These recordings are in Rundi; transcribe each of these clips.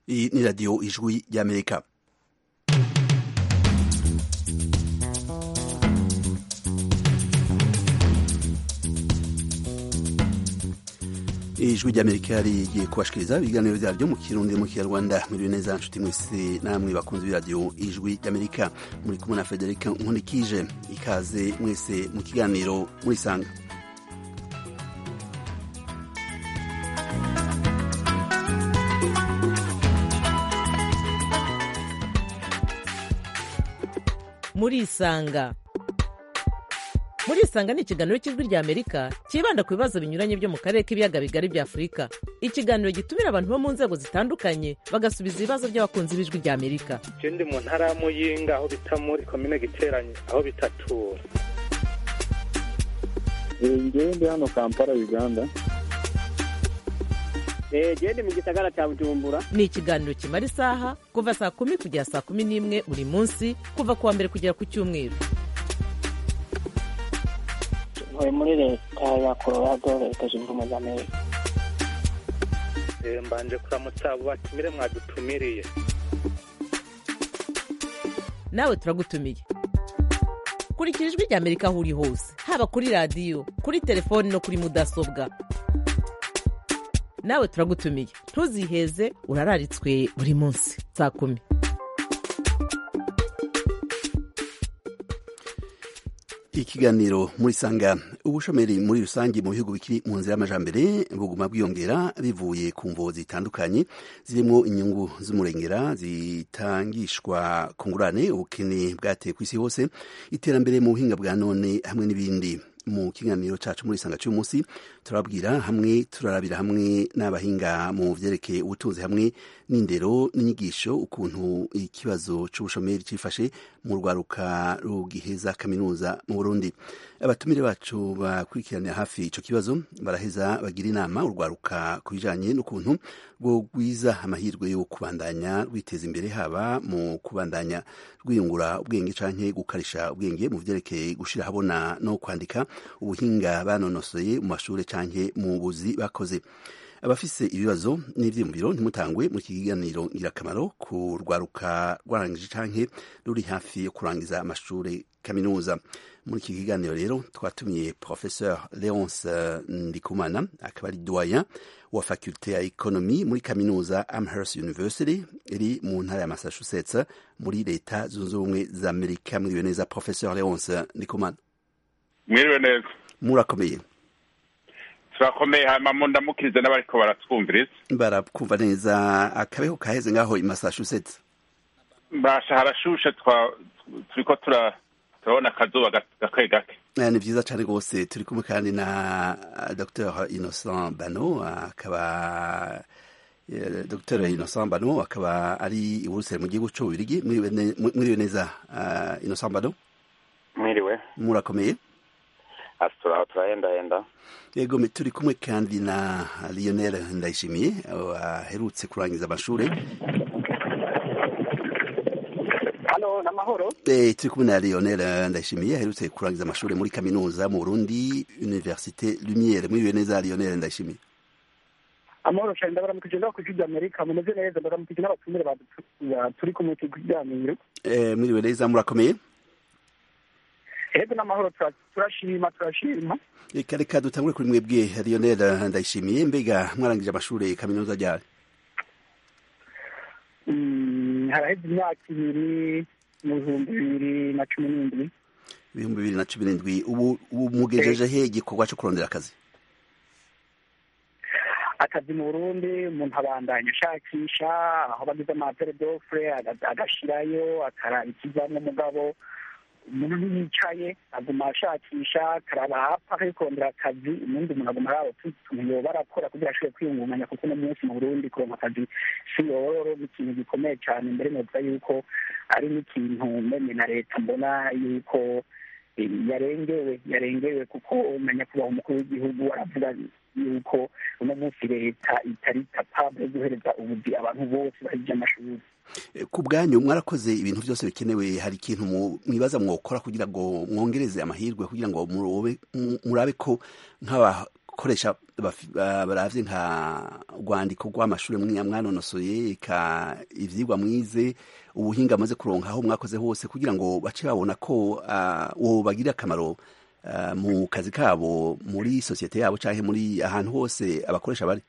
iyi ni radiyo ijwi ry'amerika ijwi ry'amerika rigiye kubashikiriza ibiganiro byaryo mu kirundi mu kinyarwanda muriwe neza nshuti mwese namwe bakunze b'iradiyo ijwi ry'amerika muri kumwe na federika nkunikije ikaze mwese mu kiganiro murisanga murisanga murisanga ni ikiganiro cy'ijwi rya amerika cyibanda ku bibazo binyuranye byo mu karere k'ibiyaga bigari bya afurika ikiganiro gitumira abantu bo mu nzego zitandukanye bagasubiza ibibazo by'abakunzi b'ijwi rya amerika je ndi mu ntara ya muyinga aho bita muri komine giteranye aho bitatura ngewe ndi hano kampala uganda genda mu gisagara cya bujumbura ni ikiganiro kimara isaha kuva saa kumi kugera saa kumi n'imwe buri munsi kuva ku wa mbere kugera ku cyumweru ntuye muri leta ya colorado leta zunze ubumwe za amerika Eh, mbanje kuramutsa abo batumire mwadutumiriye nawe turagutumiye kurikira ijwi rya amerika aho uri hose haba kuri radiyo kuri telefoni no kuri mudasobwa nawe turagutumiye ntuziheze urararitswe buri munsi saa kumi ikiganiro muri sanga ubushomeri muri rusange mu bihugu bikiri mu nzira y'amajambere buguma bwiyongera bivuye ku mvo zitandukanye zirimo inyungu z'umurengera zitangishwa ku ngurane ubukene bwateye ku isi hose iterambere mu buhinga bwa none hamwe n'ibindi mu kiganiro cacu muri sanga cy'umunsi turabwira hamwe turarabira hamwe n'abahinga mu vyerekeye ubutunzi hamwe n'indero n'inyigisho ukuntu ikibazo c'ubushomeri cifashe mu rwaruka rugiheza kaminuza mu Burundi abatumire bacu bakurikiranira hafi ico kibazo baraheza bagira inama urwaruka ku bijanye n'ukuntu rwogwiza amahirwe yo kubandanya rwiteza imbere haba mu kubandanya rwiyungura ubwenge canke gukarisha ubwenge mu vyerekeye gushira habona no kwandika ubuhinga banonosoye mu mashure canke mu buzi bakoze abafise ibibazo n'ivyiyumviro ntimutangwe mu kiganiro ngirakamaro ku rwaruka rwarangije canke ruri hafi yo kurangiza amashure kaminuza muri iki kiganiro rero twatumiye professeur leonce ndikumana akaba ari doyen wa faculte ya economy muri kaminuza amherst university iri mu ntara ya massachusetts muri leta zunze ubumwe za amerika mwiriwe neza professeur leonce ndikumana mwiriwe neza murakomeye turakomeye hanyuma mu ndamukirize n'abariko baratwumviriza barakumva neza akabeho kaheze ngaho i massachusetts basha harashushe twa turiko tura turabona akazuba ga- gake gake Eh, ni vyiza cane rwose turi kumwe kandi na dr innocent bano akaba eh, dr innocent bano akaba ari i buruseli mu gihugu c'ububirigi mwiriwe ne- mwiriwe neza uh, innocent bano mwiriwe murakomeye asituraho turahendahenda yego me- turi kumwe kandi na lionel ndayishimiye aherutse kurangiza amashure hano ni amahoro Eh, turi kumwe na lionel ndayishimiye aherutse kurangiza amashure muri kaminuza mu burundi université lumiere mwiriwe neza lionel ndayishimiye amahoro cyane ndabaramukije ndaho ku ijwi rya amerika mumeze neza ndabaramukije n'abatumire badu- ba- turi kumwe ku kiganiro Eh, mwiriwe neza murakomeye rero n'amahoro tura- turashima turashima reka reka dutangure kuri mwebwe lionel ndayishimiye mbega mwarangije amashure kaminuza ryari Mm, haraheze imyaka ibiri mu bihumbi bibiri na cumi n'indwi ibihumbi bibiri na cumi n'indwi ubu ubu mugejeje he igikorwa co kurondera akazi akazi mu burundi umuntu abandanya ashakisha aho bagize amapere dofure agashirayo akaraba ikivamwo mugabo umuntu ntiyicaye aguma ashakisha akaraba hapfa akikorondera akazi ubundi umuntu aguma araba utuntu yoba arakora kugira ashobore kwiyungunganya kuko uno munsi mu burundi kuronka akazi si yororo ni ikintu gikomeye cyane mbere novuga yuko ari n'ikintu meme na leta mbona yuko eh, yarengewe yarengewe kuko nyakubahwa umukuru w'igihugu aravuga yuko uno munsi leta itari capable yo guhereza ubuzi abantu bose bahije amashuri Eh, ku bwanyu mwarakoze ibintu byose bikenewe hari ikintu mu- mwibaza mwokora kugira ngo mwongereze amahirwe kugira ngo murobe- mu- murabe ko nk'aba abakoresha baravye nka urwandiko rw'amashuri mwanonosoye eka ivyigwa mwize ubuhinga amaze kuronka aho mwakoze hose kugira ngo bace babona ko wo bagirira akamaro mu kazi kabo muri sosiyete yabo canke muri ahantu hose abakoresha bari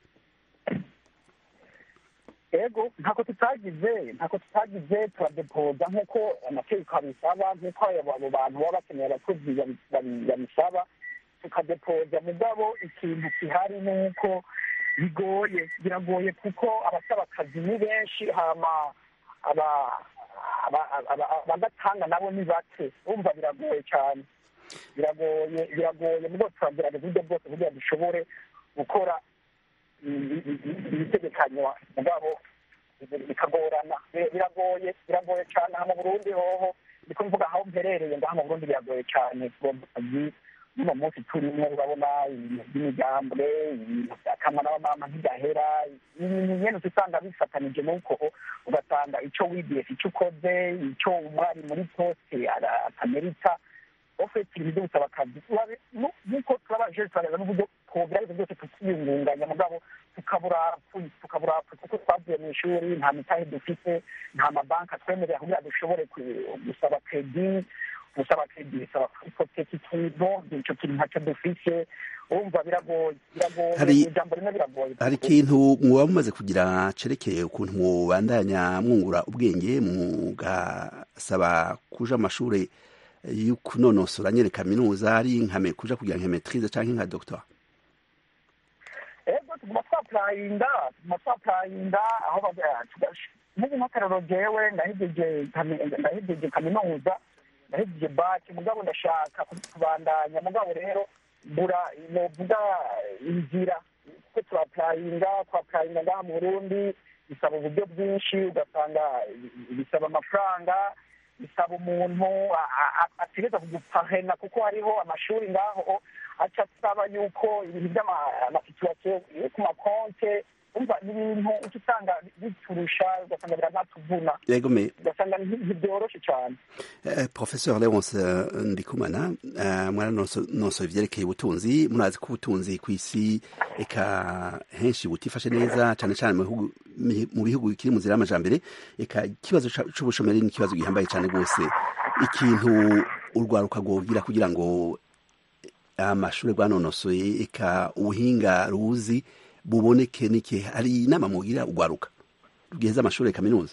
ego ntako tutagize ntako tutagize turadepoza nk'uko amategeko abisaba nk'uko abo bantu baba bakeneye abakozi babisaba tukadepoza mugabo ikintu gihari ni uko bigoye biragoye kuko abasaba akazi ni benshi hama abagatanga nabo ni bake urumva biragoye cyane biragoye biragoye mugo turagerageza uburyo bwose kugira dushobore gukora ibitegekanywa mugabo bikagorana biragoye biragoye cyane aha mu burundi hoho ndiko mvuga aho mperereye ngaha mu burundi biragoye cyane akazi uno munsi turimo urabona ibintu by'imigambwe ibintu byakamwa n'abamama ntigahera ibintu nyene usanga bifatanije n'uko ugasanga ico wigiye ico ukoze ico umwari muri poste atamerita ofeti ibintu byose akazi nk'uko turabanje turareba n'uburyo twogerageza byose tukiyungunganya mugabo tukabura tukabura kuko twavuye mu ishuri nta mitahe dufite nta mabanki atwemerera kugira dushobore gusaba kredi gusaba kredi bisaba kwipoteka ikintu ico kintu ntacyo dufise urumva biragoye biragoye ijambo rimwe biragoye hari ikintu muba mumaze kugira cerekeye ukuntu mubandanya mwungura ubwenge mugasaba kuja amashure y'ukunonosora nyene kaminuza ari nkame kuja kugira nka maîtrise canke nka doctor ego tuguma twapurayinga tuguma twapurayinga aho muzi nk'akarero jewe ndahejeje kaminuza ndahejeje baki mugabo ndashaka kubandanya mugabo rero mbura novuga inzira kuko turapurayinga twapurayinga ngaha mu burundi bisaba uburyo bwinshi ugasanga bisaba amafaranga bisaba umuntu ategereza kugupahena kuko hariho amashuri ngaho aca asaba yuko ibintu by'amasituwasiyo ku makonte umva ni ibintu uca usanga biturusha ugasanga biranatuvuna ugasanga ntibyoroshe cyane professeur leonce ndikumana mwaranonosoye ivyerekeye ubutunzi murazi ko ubutunzi ku isi eka henshi butifashe neza cane cane mu bihugu bikiri mu nzira y'amajambere eka ikibazo c'ubushomeri ni ikibazo gihambaye cane rwose ikintu urwaruka rwogira kugira ngo amashuri rwanonosoye eka ubuhinga ruzi buboneke nike hari inama mugira urwaruka rugiheza amashuri ya kaminuza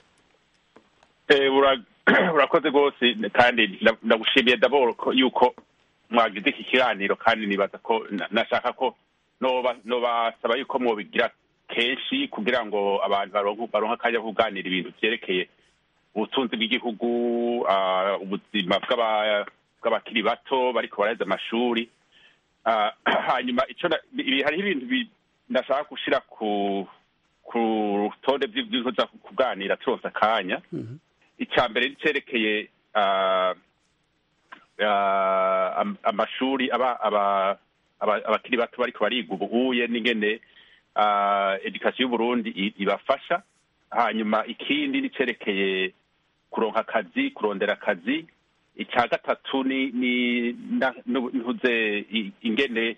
urakoze rwose kandi ndagushimiye daboro yuko mwagize iki kiganiro kandi nibaza ko nashaka ko nobasaba yuko mwobigira kenshi kugira ngo abantu baronke akanya kuganira ibintu vyerekeye ubutunzi bw'igihugu ubuzima bw'abakiri bato bariko baraheza amashuri hanyuma hariho ibintu ndashaka gushira ku ku rutonde vy'ibintu kuganira turonse akanya icya mbere cerekeye amashuri abakiri bato bariko bariga ubuhuye n'ingene edukasiyo y'uburundi ibafasha hanyuma ikindi nicerekeye kuronka akazi kurondera akazi icya gatatu ni ntuze ingene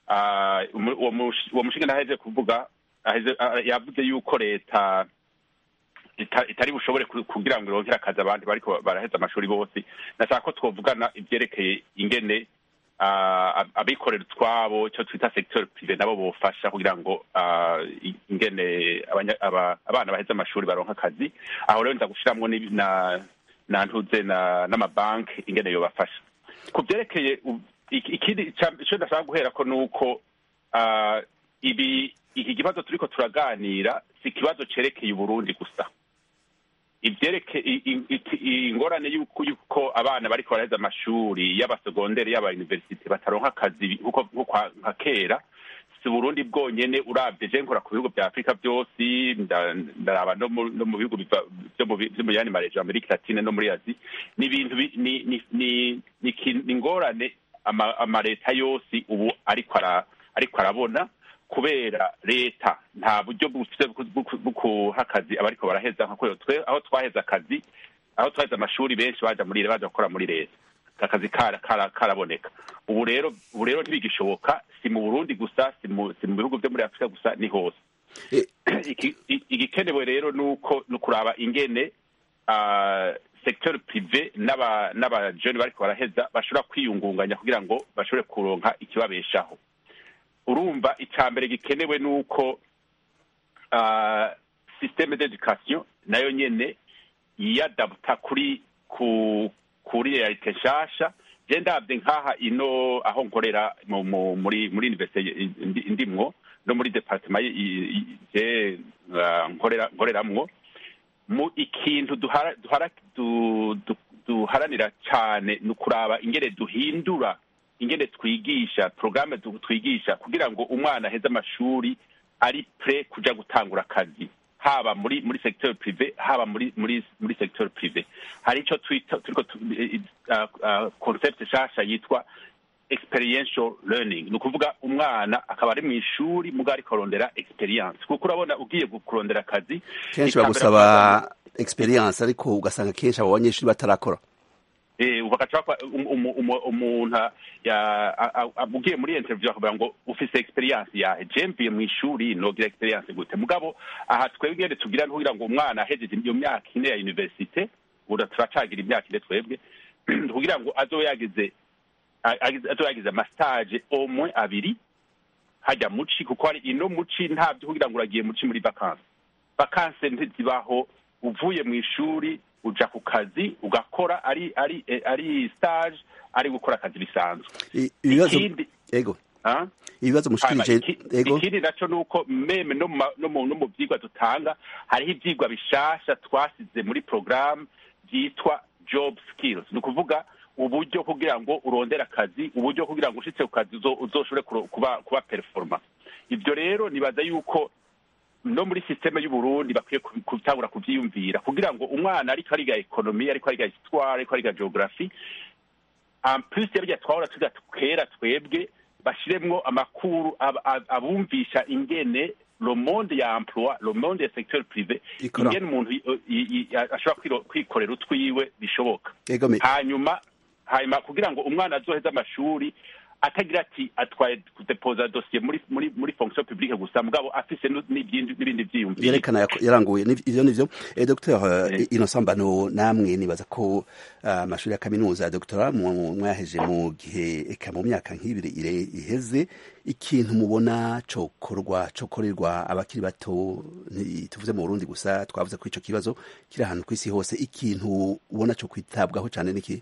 uwo mushinga ntaheje kuvuga yavuze yuko leta itari bushobore kugira ngo irongere akazi abandi bariko baraheza amashuri bose nashaka ko twovugana ibyerekeye ingene abikorera utwabo icyo twita secteur prive nabo bofasha kugira ngo ingene abana baheze amashuri baronka akazi aho rero nza gushiramwo na ntuze n'amabanki ingene yobafasha ku byerekeye ikindi icyo ndashaka guhera ko ni uko ibi iki kibazo turiko turaganira si ikibazo cerekeye uburundi gusa ivyereke ingorane yuko abana bariko baraheza amashuri y'abasegonderi y'abayuniversite bataronka akazi nkuko nka kera si burundi bwonyene uravye je nkora ku bihugu vya afurika vyose ndaraba no mu bihugu vyo mu yandi marejo amerika latine no muri azi ni ibintu ni ingorane amaleta yose ubu ariko arabona kubera leta nta buryo bufite bwo kuha akazi abariko baraheza aho twaheza akazi aho twaheza amashuri benshi baja muri baja gukora muri leta akazi kara- kara- karaboneka ubu rero ubu rero ntibigishoboka si mu burundi gusa si mu si mu bihugu byo muri afurika gusa ni hose Eh, Iki- i- igikenewe rero ni uko ni ukuraba ingene ah, secteur privé n'aba n'abajeni bariko baraheza bashobora kwiyungunganya kugira ngo bashobore kuronka ikibabeshaho urumva icya mbere gikenewe ni uko ah, systeme d'education nayo nyene yiyadabuta kuri ku kuri realite nshasha je ndabye nk'aha ino aho nkorera mu- mu- muri muri universite indi- ndimwo no muri departement y- y- y- je ah, nkorera nkoreramwo mu ikintu duhara duhara du- du- duharanira cyane ni ukuraba ingene duhindura ingene twigisha porogaramu twigisha kugira ngo umwana aheze amashuri ari pre kuja gutangura akazi haba muri muri secteur privé haba muri muri muri secteur privé hari ico twita turiko tu- eh, ah, ah, concept shasha yitwa experiential learning ni ukuvuga umwana akaba ari mu ishuri muga ariko arondera experience kuko urabona ugiye gu- kurondera akazi kenshi icya mbere bagusaba experience ariko ugasanga kenshi abo banyeshuri batarakora Eh, bagaca bakwa- um- um- um- umuntu ya- a- a- a- ugiye muri interview akavuga ngo ufise experience yahe je mvuye mu ishuri nogira experience gute mugabo aha twebwe ngende tugira kugira ngo umwana ahejeje iyo myaka ine ya universite ubu turacagira imyaka ine twebwe kugira ngo azobe yagize a- agize- azobe yagize amastage au moins abiri hajya muci kuko hari ino muci ntabyo kugira ngo uragiye muci muri vacances vacances ntizibaho uvuye mu ishuri uja ku kazi ugakora ari ari eh, ari stage ari gukora akazi bisanzwe I- ibibazo ikindi ego ah? ibibazo Hanyuma mushikirije iki- ego ikindi naco ni uko meme no mu ma- no mu no mu vyigwa dutanga hariho ivyigwa bishasha twasize muri programme vyitwa job skills ni ukuvuga uburyo kugira ngo urondere akazi uburyo kugira ngo ushitse ku kazi uzo- uzoshobore kuro- kuba kuba performa ivyo rero nibaza yuko no muri systeme y'uburundi bakwiye ku- gutangura kuvyiyumvira kugira ngo umwana ariko ariga ekonomi ariko ariga histoire ariko ariga geography en plus yabya twahora tuga kera twebwe bashiremwo amakuru ab- ab- abumvisha ingene le monde ya emploi le monde ya secteur privé Ikora. ingene umuntu i- i- i- ashobora kwiro- kwikorera utwiwe bishoboka ego me hanyuma hanyuma kugira ngo umwana azoheze amashuri atagira ati atwaye kudepoza dosiye muri muri muri fonction publique gusa mugabo afise nu- n'ibindi n'ibindi vyiyumviro yerekana yako- yaranguye Ni- ivyo nivyo eh, dr Eh. innocent mbano namwe nibaza ko ah, amashuri ya kaminuza ya doctora mu- mwaheje mu gihe eka mu myaka nk'ibiri ire- iheze ikintu mubona cokorwa cokorerwa abakiri bato ntituvuze mu burundi gusa twavuze ko ico kibazo kiri ahantu kw'isi hose ikintu ubona co kwitabwaho cane niki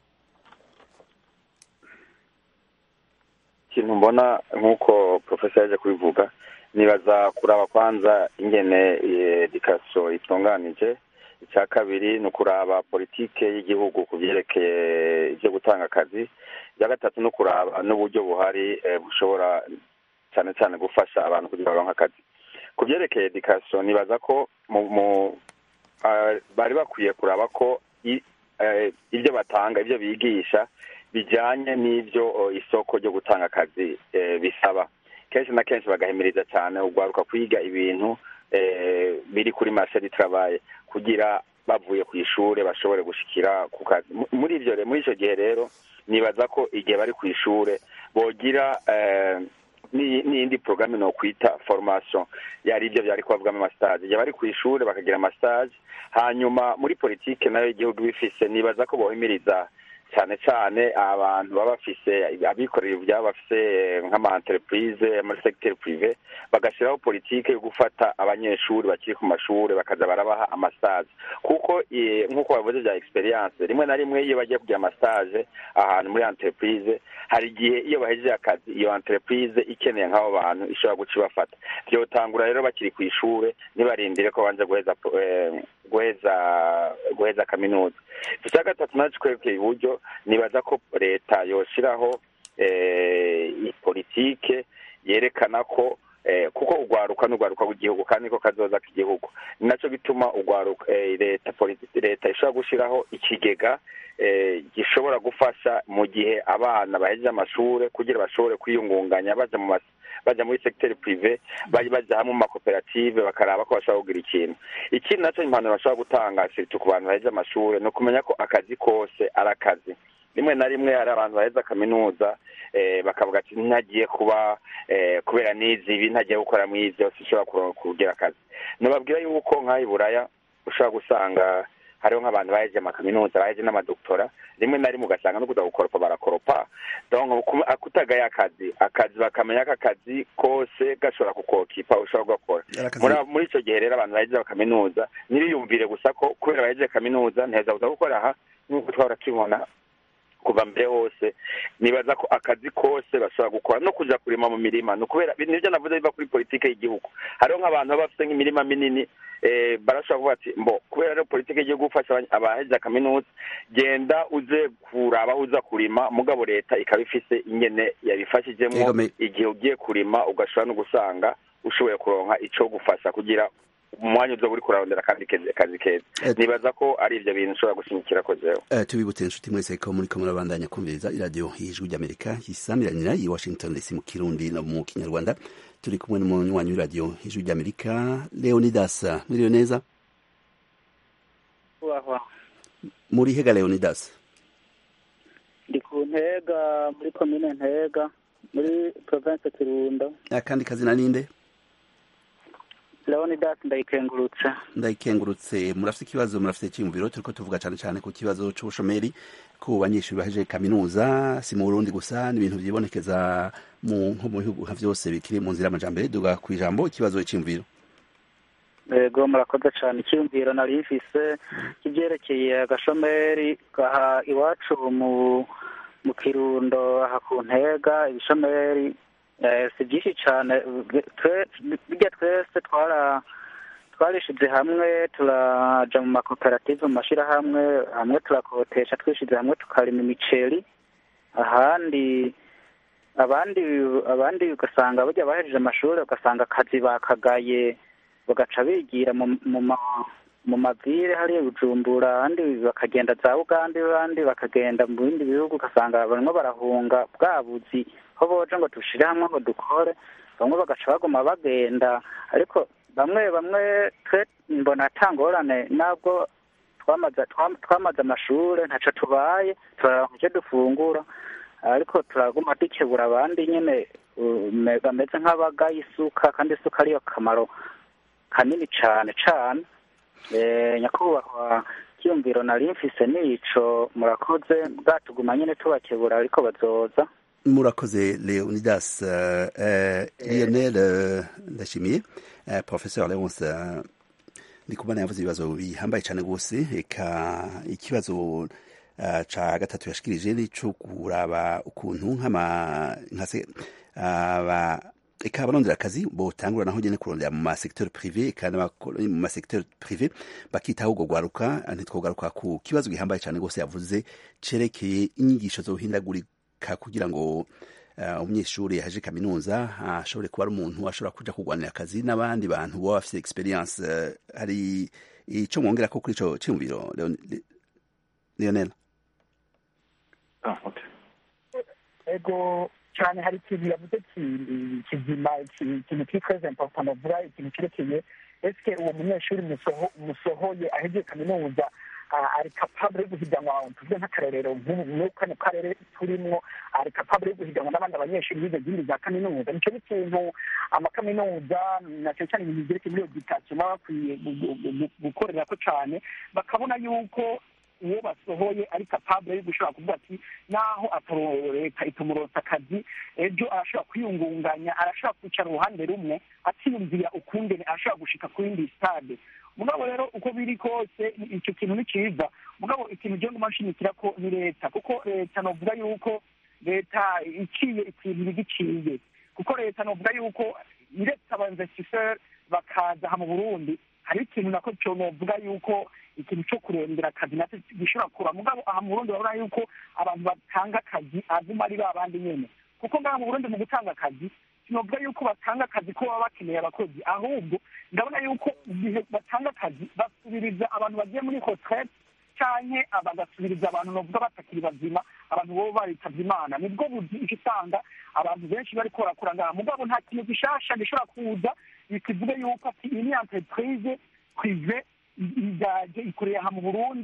ikintu mbona nk'uko profesa yaje kubivuga nibaza kuraba kwanza ingene edikasiyo itunganije icya kabiri ni ukuraba politike y'igihugu ku byerekeye ibyo gutanga akazi icya gatatu ni ukuraba n'uburyo buhari eh, bushobora cyane cyane gufasha abantu kugira baronke akazi ku byerekeye edikasiyo nibaza ko mu mu ah, bari bakwiye kuraba ko i- eh, ibyo batanga ibyo bigisha bijyanye n'ibyo oh, isoko ryo gutanga akazi eh, bisaba kenshi na kenshi bagahimiriza cyane ugwaruka kwiga ibintu eh, biri kuri marché du travail kugira bavuye ku ishuri bashobore gushikira ku kazi Mu- muri ivyo re- muri ico gihe rero nibaza ko igihe bari ku ishure bogira eh, ni- n'iyindi porogaramu no kwita formation yari ibyo byari kubavugamo amastage igihe bari ku ishuri bakagira amastage hanyuma muri politike nayo igihugu bifise nibaza ko bohimiriza cyane cyane abantu baba bafise abikorera ibyabo bafise eh, nk'ama entreprise muri secteur privé bagashyiraho politike yo gufata abanyeshuri bakiri ku mashuri bakaza barabaha amastage kuko eh, nk'uko bavuze bya experience rimwe na rimwe iyo bagiye kugira amastage ahantu muri entreprise hari igihe iyo bahejeje akazi iyo entreprise ikeneye nk'abo bantu ishobora guca ibafata byotangura rero bakiri ku ishure ntibarindire ko banza guheza eh, guheza guheza kaminuza icya gatatu naco twebwe iburyo nibaza ko leta yoshiraho eh, politike yerekana ko eh, kuko ugwaruka n'ugwaruka w'igihugu kandi niko kazoza k'igihugu ni naco gituma ugwaruka eh, leta politi- leta ishobora gushiraho ikigega eh, gishobora gufasha mu gihe abana bahejeje amashure kugira bashobore kwiyungunganya baja mu mas- baja muri secteur privé bari baja hamwe mu makoperative bakaraba ko bashobora kugira ikintu ikindi naco impanuro bashobora gutanga surtout ku bantu bahejeje amashure ni ukumenya ko akazi kose ari akazi rimwe na rimwe hari abantu baheza kaminuza bakavuga ati ntagiye kuba kubera n'izi ibi ntagiye gukora muri izi yose ushobora kugira akazi nubabwira yuko nk'aho i buraya ushobora gusanga hariho nk'abantu baheje amakaminuza baheje n'amadoktora rimwe na rimwe ugasanga no kuza gukoropa barakoropa kutagaye akazi akazi bakamenya ko akazi kose gashobora kukokipa ushobora gukora muri icyo gihe rero abantu baheje kaminuza ntibiyumvire gusa ko kubera baheje kaminuza ntiheza kuza gukora aha nk'uko twahora tubibona kuva mbere hose nibaza ko akazi kose bashobora gukora no kuja kurima mu mirima ni ukubera nibyo navuze biva kuri politike y'igihugu hariho nk'abantu baba bafite nk'imirima minini barashobora kuvuga ati mbo kubera rero politike y'igihugu gufasha abahejeje kaminuza genda uze kuraba aho uza kurima mugabo leta ikaba ifise ingene yabifashijemo igihe ugiye kurima ugashobora no gusanga ushoboye kuronka ico gufasha kugira umwanya uza uri kurarondera kandi kazi keza nibaza ko ari ibyo bintu ushobora gushimikira ko jewe tubibutse inshuti mwese ko muri ko murabandanya kumviriza iradiyo y'ijwi ry'amerika yisamiranira i washington dc mu kirundi no mu kinyarwanda turi kumwe n'umunywanyi w'iradiyo y'ijwi ry'amerika leonidas mwiriwe neza muri hega leonidas ndi ku ntega muri komine ntega muri province kirundo akandi kazina ninde leonidas ndayikengurutse ndayikengurutse murafite ikibazo murafite icyiyumviro turiko tuvuga cyane cyane ku kibazo c'ubushomeri ku banyeshuri bahejeje kaminuza si mu burundi gusa ni ibintu vyibonekeza mu nko mu bihugu nka vyose bikiri mu nzira y'amajambere duga ku ijambo ikibazo c'iyumviro yego murakoze cyane icyiyumviro nari mfise kivyerekeye agashomeri gaha iwacu mu mu kirundo aha ku ntega ibishomeri si byinshi cyane bijya twese twara twarishize hamwe turaja mu makoperative mu mashyirahamwe hamwe turakotesha twishize hamwe tukarima imiceri ahandi abandi abandi ugasanga bajya bahejeje amashuri ugasanga akazi bakagaye bagaca bigira mu mavire hariya bujumbura abandi bakagenda za uganda abandi bakagenda mu bindi bihugu ugasanga barimo barahunga bwa buzi aho boje ngo dushire hamwe ngo dukore bamwe bagaca baguma bagenda ariko bamwe bamwe twe mbona atangorane nabwo twamaze twamaze amashuri ntaco tubaye turaronka icyo dufungura ariko turaguma dukebura abandi nyene bameze nk'abagaye isuka kandi isuka ariyo kamaro kanini cane cane nyakubahwa kiyumviro nari mfise nico murakoze bwatuguma nyene tubakebura ariko bazoza murakoze leonidas lionel ndashimiye professeur leonce ndikumana yavuze ibibazo bihambaye cyane rwose eka ikibazo ca gatatu yashikirije ni co kuraba ukuntu nk'ama eka abarondera akazi botangura naho nyene kurondera mu masecteur privé kandi mu masecteur privé bakitaho ubwo gwaruka ntitwogaruka ku kibazo gihambaye cyane rwose yavuze cerekeye inyigisho zohindagurika kugira ngo umunyeshuri yaje kaminuza ashobore kuba ari umuntu ashobora kuja kurwanira akazi n'abandi bantu baba bafite experience hari ico mwongera ko kuri ico ciyumviro leonel ego cyane hari ikintu yavuze kizima ikintu kiri très important avuga ikintu kirekeye eske uwo munyeshuri musohoye ahejeje kaminuza ari capable yo guhiganwa tuvuge nk'akarorero nk'ubu kano karere turimwo ari capable yo guhiganwa n'abandi abanyeshuri bize izindi za kaminuza nico n'ikintu amakaminuza na cyane cyane ibintu byerekeye muri education baba bakwiye gukorerako cane bakabona yuko uwo basohoye ari capable yo gushobora kuvuga ati naho leta itumuronsa akazi ejo arashobora kwiyungunganya arashobora kwicara uruhande rumwe atiyumvira ukungene arashobora gushika ku yindi stade mugabo rero uko biri kose icyo kintu ni cyiza mugabo ikintu gihe nguma nshimikira ko ni leta kuko leta novuga yuko leta iciye ikintu bigiciye kuko leta novuga yuko iretse abainvestisseur bakaza aha mu burundi hari ikintu nako cyo novuga yuko ikintu cyo kurondera akazi nacyo gishobora kuba mugabo aha mu burundi urabona yuko abantu batanga akazi aguma ari ba bandi nyene kuko ngaha mu burundi mu gutanga akazi sinovuga yuko batanga akazi ko baba bakeneye abakozi ahubwo ndabona yuko igihe batanga akazi basubiriza abantu bagiye muri retraite canke bagasubiriza abantu novuga batakiri bazima abantu bobo baritavye imana nibwo buzi ico usanga abantu benshi bariko barakora ngaha mugabo nta kintu gishasha gishobora kuza bikivuge yuko ati iyi ni entreprise prive igaje ikorera aha mu burundi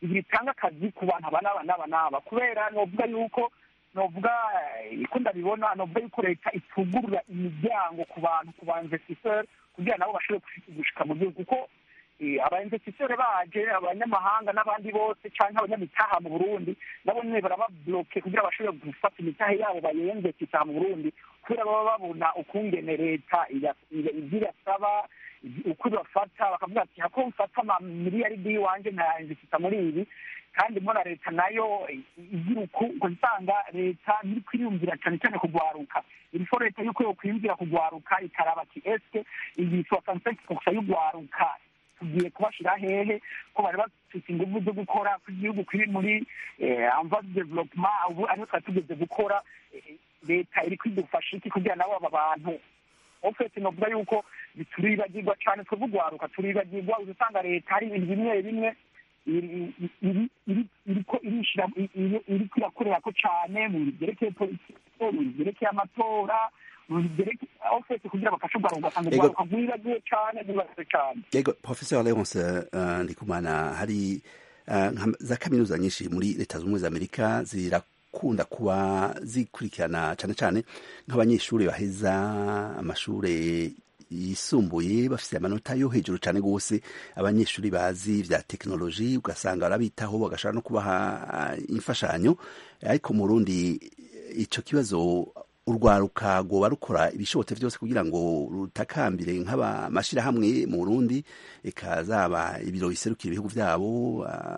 bitanga akazi ku bantu aba n'aba n'aba n'aba kubera novuga yuko novuga eh, ko ndabibona novuga yuko leta itugurura imiryango ku bantu ku ba investisseur kugira nabo bashobore gushi- gushika mu gihugu kuko eh, aba investisseur baje abanyamahanga n'abandi bose canke abanyamitaha mu burundi nabo nyene barababloke kugira bashobore gufata imitahe yabo bayinvestisa mu burundi kubera baba babona ukungene leta iya- iya- ivyo irasaba uko ibafata bakavuga ati hako mfata amamiliyaridi y'iwanje nkayanvestisa muri ibi kandi mbona leta nayo igira uku ngo nsanga leta ntiri kwiyumvira cyane cyane kugwaruka irifo leta yuko yokwiyumvira kugwaruka ikaraba ati eske iyi soixante gusa y'ugwaruka tugiye kubashira hehe ko bari bafite ingufu zo gukora ko igihugu kiri muri amva development ubu ariho twari tugeze gukora eh, leta iri kwidufasha iki kugira nabo aba bantu ofesi novuga yuko turibagirwa cyane twebwe ugwaruka turibagirwa uza usanga leta hari ibintu bimwe bimwe iri- iri- iri- iriko irishira iri- iriko irakorera ko cyane mu bintu byerekeye politike mu bintu byerekeye amatora mu bintu byerekeye ofesi kugira bafashe ugwaruka ugasanga Ego. ugwaruka rwibagiwe cyane rwibagiwe cyane yego professeur leonce uh, ndikumana hari uh, nka- za kaminuza nyinshi muri leta zunze ubumwe za amerika zirakunda kuba zikurikirana cyane cyane nk'abanyeshuri baheza amashure yisumbuye bafite amanota yo hejuru cyane rwose abanyeshuri bazi vya tekinoloji ugasanga barabitaho bagashobora no kubaha uh, imfashanyo ariko mu rundi ico kibazo urwaruka rwoba rukora ibishobotse byose kugira ngo rutakambire nk'amashirahamwe mu Burundi eka zaba ibiro biserukira ibihugu vyabo ah,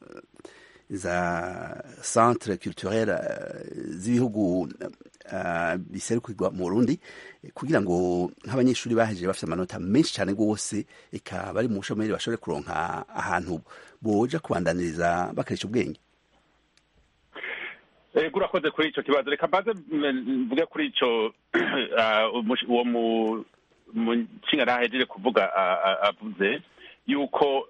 za centre culturel ah, z'ibihugu ah, biserukirwa mu Burundi kugira ngo nk'abanyeshuri bahejeje bafite amanota menshi cyane rwose eka bari mu bushomeri bashobore kuronka ahantu boja kubandaniriza bakarisha ubwenge ego urakoze kuri icyo kibazo reka mbaze mm, mvuge kuri icyo ah, umush- uwo mu- mushinga ntahejeje kuvuga ah, ah, avuze yuko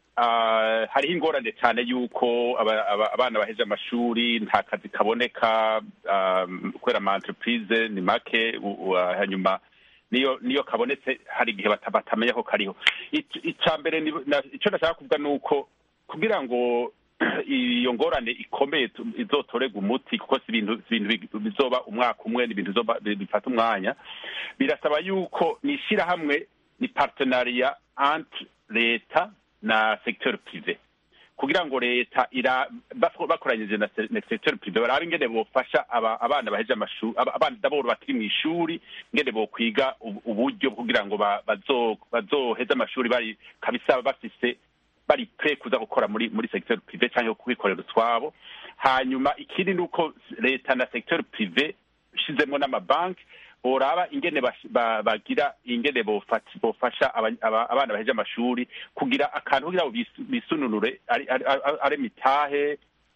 ah, hariho ingorane cyane yuko aba- aba- abana baheje amashuri nta kazi kaboneka ah, kubera ama entreprise ni make u- u- ah, hanyuma niyo niyo kabonetse hari igihe bata- batamenya ko kariho Ic- ica mbere ni- na- ico nashaka kuvuga ni uko kugira ngo iyo ngorane ikomeye tu- izotorega umuti kuko si ibintu si ibintu bi- bizoba umwaka umwe ni ibintu bizoba bi- bifata umwanya birasaba yuko ni ishyirahamwe ni partenariat entre leta na secteur privé kugira ngo leta ira baf- bakoranyije na se- na secteur privé barabe ingene bofasha aba- abana baheje amashuri aba- abana daboro bakiri mu ishuri ingene bokwiga ubu- uburyo kugira ngo ba- bazo- bazoheze amashuri bari kabisa bafise bari pre kuza gukora muri muri secteur privé cyangwa kwikorera utwabo hanyuma ikindi ni uko leta na secteur privé shizemo n'amabanki boraba ingene bash- ba- bagira ingene bofat- bofasha aba- aba- abana baheje amashuri kugira akantu kugira ngo bis- bisununure ari ari- ari- ari mitahe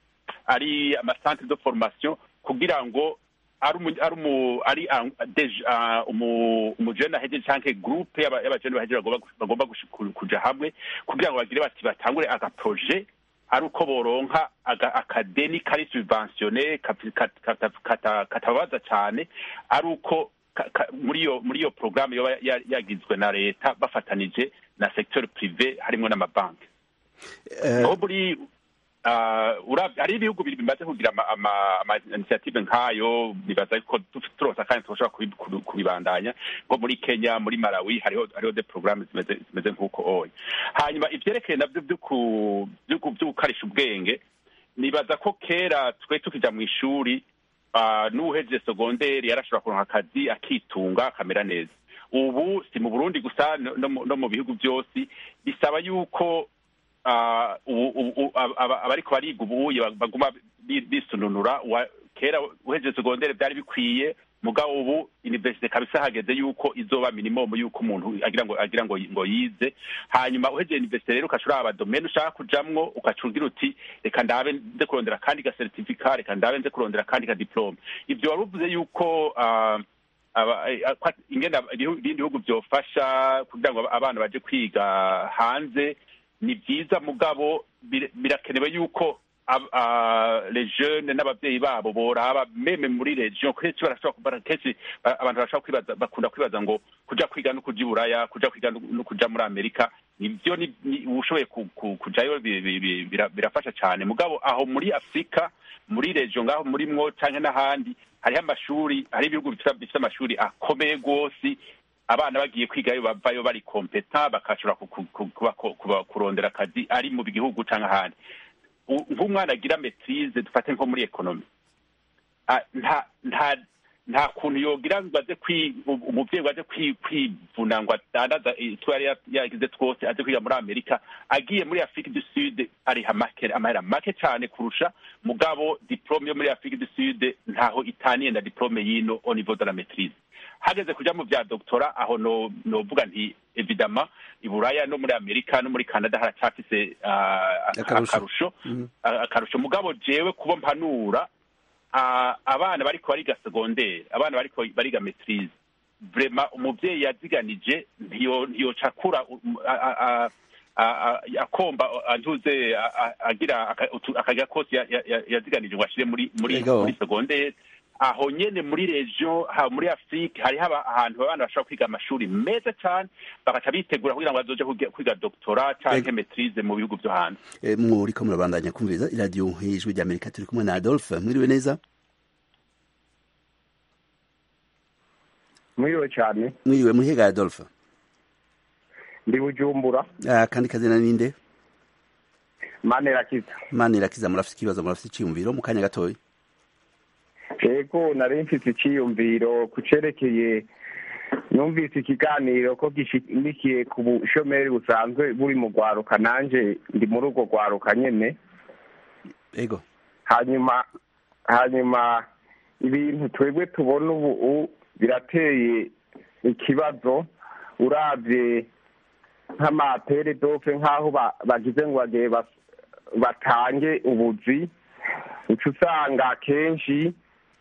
ari amasantre de formation kugira ngo ari umu- ari umu- ari ah, deje- ah, umu- umujene ahejeje canke groupe y'aba- y'abajene bahejeje bagomba bagomba gushi- ku- kuja hamwe kugira ngo bagire bati batangure agaproje ari uko boronka aga- akadeni kari subventionne kapi- kat- kata- kata- katababaza cane ari uko ka- ka- muri iyo muri iyo programme yoba ya- yagizwe na leta bafatanije na secteur privé harimo n'amabanki Eh, aho muri ah, ura- hari ibihugu bibiri bimaze kugira ama- ama- ama initiative nk'ayo bibaza ko tu- turosa kandi tushobora kubi- kubi- kubibandanya nko muri kenya muri malawi hariho hariho de programme zimeze zimeze nk'uko oya hanyuma ivyerekeye navyo vyo ku- vyo ku- vyo gukarisha ubwenge nibaza ko kera twe tukija mu ishuri ah, n'uwuhejeje segonderi yarashobora kuronka akazi akitunga akamera neza ubu si mu burundi gusa no- no mu- no mu bihugu byose bisaba yuko ah, ubu- ubu- ubu- aba- aba- abariko bariga ubuye baguma bi- bisununura Wa- kera uhejeje segondere byari bikwiye mugabo ubu universite kabisa hageze yuko izoba minimum yuko umuntu agira ngo agira ngo ngo yize hanyuma uhejeje universite rero ukashura aba domaine ushaka kujamwo ukacugira uti reka ndabe nze kurondera kandi ga certificat reka ndabe nze kurondera kandi ga diplome ibyo wari uvuze yuko ah, aba- eh, kwa- ingene aba- ibihu- ibindi bihugu byofasha kugira ngo abana baje kwiga hanze ni byiza mugabo bir- birakenewe yuko ab- ah, les jeunes n'ababyeyi babo boraba meme muri region kenshi barashobora kubara kenshi ba- abantu barashobora kwibaza bakunda kwibaza ngo kuja kwiga no kuja i buraya kuja kwiga no no kuja muri amerika nibyo ni- ni- ushoboye ku- ku- kujayo bi- bi- bi- bira- birafasha cyane mugabo aho muri afurika muri regiyo ngaho murimwo cyangwa n'ahandi hariho amashuri hariho ibihugu bifite bifite amashuri akomeye rwose abana bagiye kwigayo bavayo bari kompeta bakashobora ku- ku- ku- kuba- kuba- kurondera akazi ari mu gihugu cyangwa ahandi U- nk'umwana agira metirize dufate nko muri ekonomi Ah, nta nta nta kuntu yogira ngo aze kwi u- umuvyeyi ngo aze kwi- kwivuna ngo adandaza itwo yari ya- yagize twose aze kwiga muri amerika agiye muri afurika du sud ariha make amahera make cyane kurusha mugabo diplome yo muri afurika du sud ntaho itaniye na diplome y'ino au niveau de la maîtrise hageze kuja mu vya doktora aho no novuga nti evidama i buraya no muri amerika no muri canada haracafise ah, Akarusho. akarusho Mhm. a- akarusho mugabo jewe kuba mpanura ah, abana bariko bariga segondere abana bariko bariga maitrise vrema umuvyeyi yaziganije ntiyo ntiyocakura um, a- a- a- a- a- akomba antuze a- a- agira aka- utu- akagira kose ya- ya- ya- yaziganije ngo ashire muri muri Ego. muri segondere aho nyene muri region ha muri afrique hariho aba- ahantu abana bashobora kwiga amashuri meza cane bagaca bitegura kugira ngo bazoje kwiga- kwiga doctora canke Ego. maitrise mu bihugu vyo hanze Eh, muriko murabandanya kumviriza iradiyo y'ijwi ry'amerika turi kumwe na adolphe mwiriwe neza mwiriwe cyane mwiriwe muhega adolphe ndi bujumbura Ah, kandi kazina ninde manirakiza mani irakiza murafite ikibazo murafite iciyumviro mu kanya gatoya yego nari mfite icyiyumviro ku cerekeye numvise ikiganiro ko gishimikiye ku bushomeri busanzwe buri mu rwaruka nanje ndi muri urwo rwaruka nyene ego hanyuma hanyuma ibintu twebwe tubona ubu birateye ikibazo uravye nk'amapere dofe nk'aho ba- bagize ngo bagiye bas- batange ubuzi uca usanga kenshi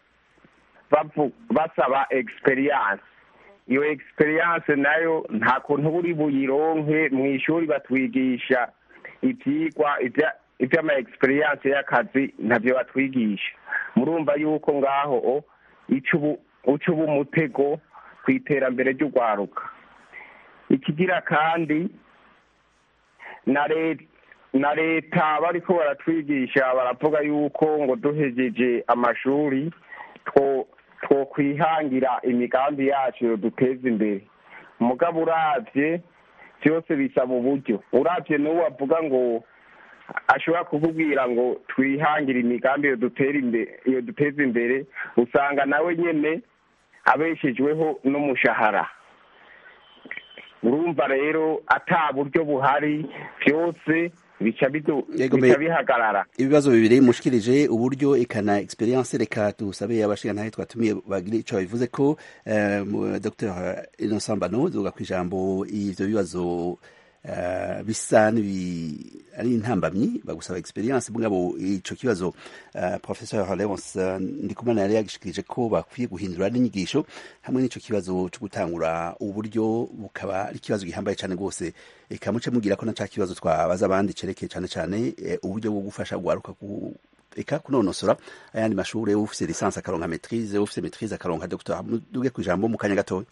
bavu- basaba experience iyo experience nayo nta kuntu uri buyironke mu ishuri batwigisha ivyigwa ivya- ivy'ama experience y'akazi ntavyo batwigisha murumva yuko ngaho o, ica ubu- uca uba umutego ku iterambere ry'urwaruka ikigira kandi na leta na leta bariko baratwigisha baravuga yuko ngo duhejeje amashuri two twokwihangira imigambi yacu yoduteza imbere umugabo uravye byose bisaba uburyo uravye n'uwo avuga ngo ashobora kukubwira ngo twihangire imigambi yodutera imbere yoduteza imbere usanga nawe nyene abeshejweho n'umushahara urumva rero ata buryo buhari byose bica bidu- Yego, bica me- bihagarara ibibazo bibiri mushikirije uburyo ekana experience reka tusabe abashigantahe twatumiye bagire ico babivuze ko eh, mu- dr innocent bano zoga kwijambo ivyo bibazo eh, bisa n'ibi ari intambamyi bagusaba experience mugabo ico kibazo eh, professeur Leonce eh, ndikumana yari yagishikirije ko bakwiye guhindura n'inyigisho hamwe n'ico kibazo cyo gutangura uburyo bukaba ari ikibazo gihambaye cyane rwose eka muce mugira ko na ca kibazo twabaza abandi cerekeye cyane cyane eh, uburyo bwo gufasha guharuka ku eka kunonosora ayandi mashure ufise lisansi akaronka maitrise ufise maitrise akaronka docteur duge ku ijambo mu kanya gatoya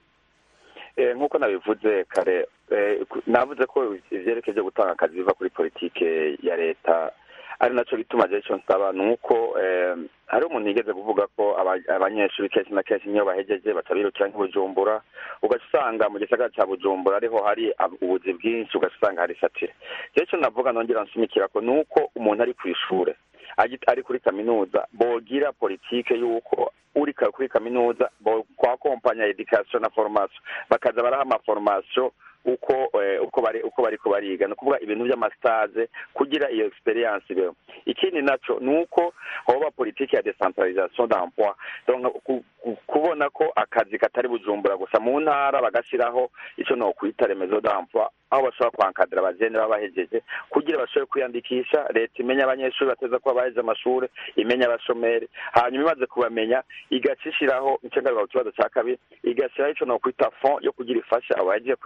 Eh, nk'uko nabivuze kare eh, ku- navuze ko ivyerekeje gutanga akazi biva kuri politike ya leta ari naco gituma je ico nsaba ni uko eh, hari umuntu yigeze kuvuga ko aba- abanyeshuri kenshi na kenshi niyo bahejeje baca birukira nk'ibujumbura ugaca usanga mu gisagara ca bujumbura ariho hari ab- ubuzi bwinshi ugaca usanga hari satire je ico navuga nongera nshimikirako ni uko umuntu ari kw'ishure agi- ari kuri kaminuza bogira politike y'uko uri ka- kuri kaminuza bo- kwa kompanya education na formation bakaza baraha amaformation uko eh, uko bari uko bariko bariga ni ukuvuga ibintu by'amastage kugira iyo experience ibeho ikindi naco ni uko hoba politike ya decentralisation d'emploi donc ku- ku- kubona ko akazi katari bujumbura gusa mu ntara bagashiraho ico nokwita remezo d'emploi aho bashobora kwankadira abajene baba bahejeje kugira bashobore kwiyandikisha leta imenya abanyeshuri bateza kuba baheje amashuri imenya abashomeri hanyuma imaze kubamenya igaca ishiraho nico ngaruka ku kibazo ca kabiri igashiraho ico nokwita fond yo kugira ifasha abahejeje kwiga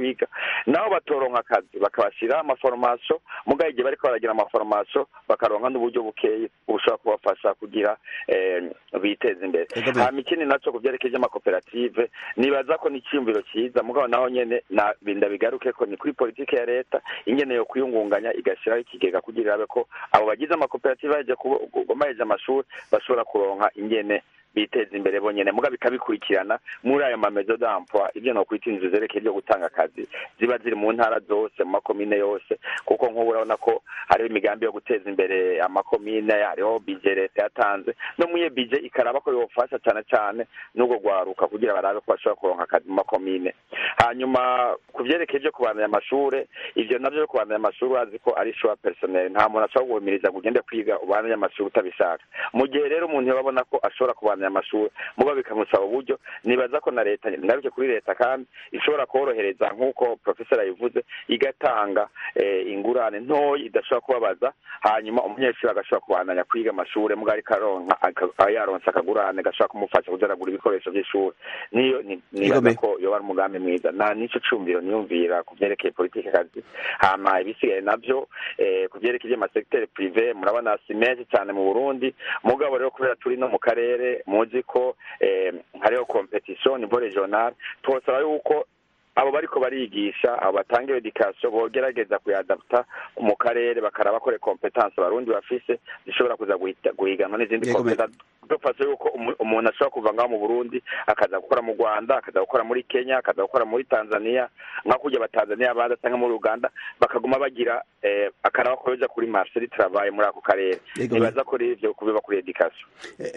naho batoronka akazi bakabashyiraho amaforomasiyo mugabo igihe bariko baragira amaforomasiyo bakaronka n'uburyo bukeye bushobora kubafasha kugira biteza imbere hama ikindi naco ku vyerekeye amakoperative nibaza ko ni iciyumviro ciza mugabo naho nyene ndabigaruke ko ni kuri politike ya leta ingene yo kwiyungunganya igashiraho ikigega kugira irabe ko abo bagize amakoperative baheje baheje amashuri bashobora kuronka ingene biteza imbere bonyene muga bikabikurikirana muri ayo mamezo d'emploi ivyo nokwita inzu zerekeye ryo gutanga akazi ziba ziri mu ntara zose mu makomine yose kuko nk'ubu urabona ko hariho imigambi yo guteza imbere amakomine hariho bije leta yatanze no muri iyo bije ikaraba ko yofasha cane cane n'ubwo gwaruka kugira barabe ko bashobora kuronka akazi mu makomine hanyuma ku vyerekeye vyo kubandanya amashure ivyo navyo vyo kubandanya amashure urazi ko ari choix personnel nta muntu ashobora guhumiriza ngo ugende kwiga ubandanye amashure utabishaka mu gihe rero umuntu yababona ko ashobora kubandanya amashuri muba bikamusaba uburyo nibaza ko na leta ngaruke kuri leta kandi ishobora korohereza nk'uko profesor yabivuze igatanga ingurane ntoya idashobora kubabaza hanyuma umunyeshuri agashobora kubandanya kwiga amashuri muga ariko aronka yaronse akagurane gashobora kumufasha kuza aragura ibikoresho by'ishuri niyo nibaza ko yoba ari umugambi mwiza na nico cumbiro niyumvira ku vyerekeye politike kazi hama ibisigaye navyo ku vyerekeye amasekiteri prive murabona si menshi cyane mu burundi mugabo rero kubera turi no mu karere muzi ko hariho competition niveau regional twosaba yuko abo bariko barigisha abo batanga education bogerageza kuyadapta mu karere bakaraba kore competence abarundi bafise zishobora kuza guhiganwa n'izindi competence dufashe yuko umuntu ashobora kuva ngaho mu burundi akaza gukora mu rwanda akaza gukora muri kenya akaza gukora muri tanzania nka kurya abatanzaniya baza cyangwa muri uganda bakaguma bagira akaraba ko yoja kuri marché du travail muri ako karere nibaza ko rero ivyo kubiba kuri education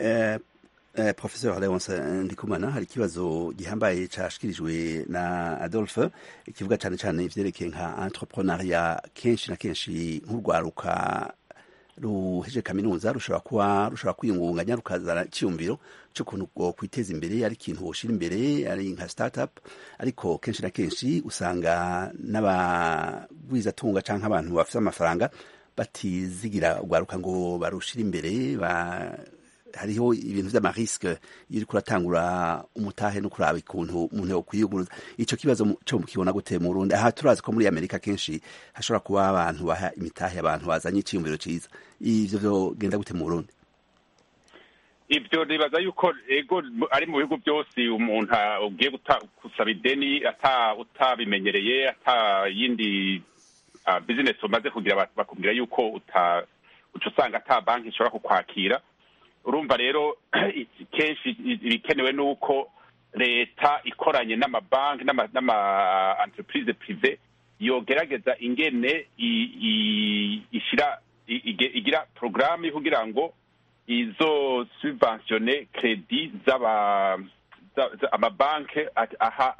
Uh, Professor Leonce Ndikumana hari ikibazo gihambaye cashikirijwe na Adolphe kivuga cyane cyane ivyerekeye nka entrepreneuria kenshi na kenshi nk'urwaruka ruheje kaminuza rushobora kuba rushobora kwiyungunganya rukazana icyumviro cy'ukuntu bwo kwiteza imbere ari ikintu woshira imbere ari nka startup ariko kenshi na kenshi usanga n'abagwizatunga canke abantu bafite amafaranga batizigira urwaruka ngo barushire imbere ba hariho ibintu vy'amariske iyo uriko uratangura umutahe no kuraba ikuntu umuntu yokwiyuguruza ico kibazo co mukibona gute mu Burundi aha turazi ko muri Amerika kenshi hashobora kuba abantu baha imitahe abantu bazanye iciyumviro ciza ivyo vyogenda gute mu Burundi ibyo nibaza yuko ego ari mu bihugu byose umuntu ugiye gusaba ideni ata utabimenyereye ata yindi bizinesi umaze kugira bakubwira yuko uca usanga ata banki ishobora kukwakira urumva rero kenshi ibikenewe ni uko leta ikoranye n'amabanki n'ama entreprise prive yogerageza ingene ishyira igira porogaramu kugira ngo izo subventione kredi z'aba amabanki aha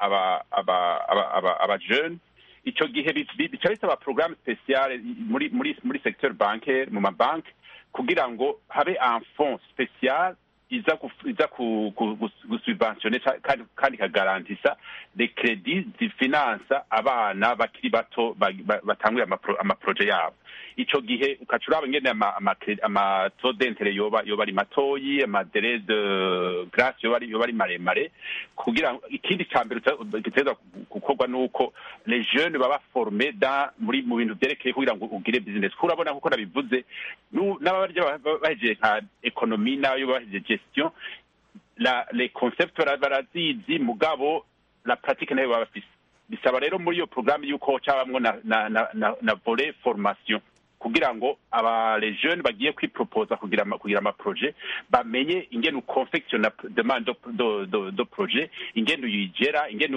abajene icyo gihe bica bisaba porogaramu spesiale muri muri muri secteur bancaire mu mabanki kugira ngo habe un fond spécial iza iza gusubventione kandi ikagarantisa de credit zifinansa abana bakiri bato batanguye amaproje yabo ico gihe ukaca uraba ingene amato dentere yoba yoba ari matoyi amadere de grace yoba yoba ari maremare kugira ikindi ca mbere giteza gukorwa nuko les jeunes baba forme da muri mu bintu vyerekeye kugira ngo ugire business kurabona kuko nabivuze n'abarya bahejeje nka ekonomi n'ayo bahejeje gestion la les concepts barazizi mugabo la pratique nayo baba bafise bisaba rero muri iyo programme yuko cabamwo na na na, na, na volet formation kugira ngo aba les jeunes bagiye kwiproposa kugira kugira ama projet bamenye ingene u confectiona demande do do do projet ingene uyigera ingene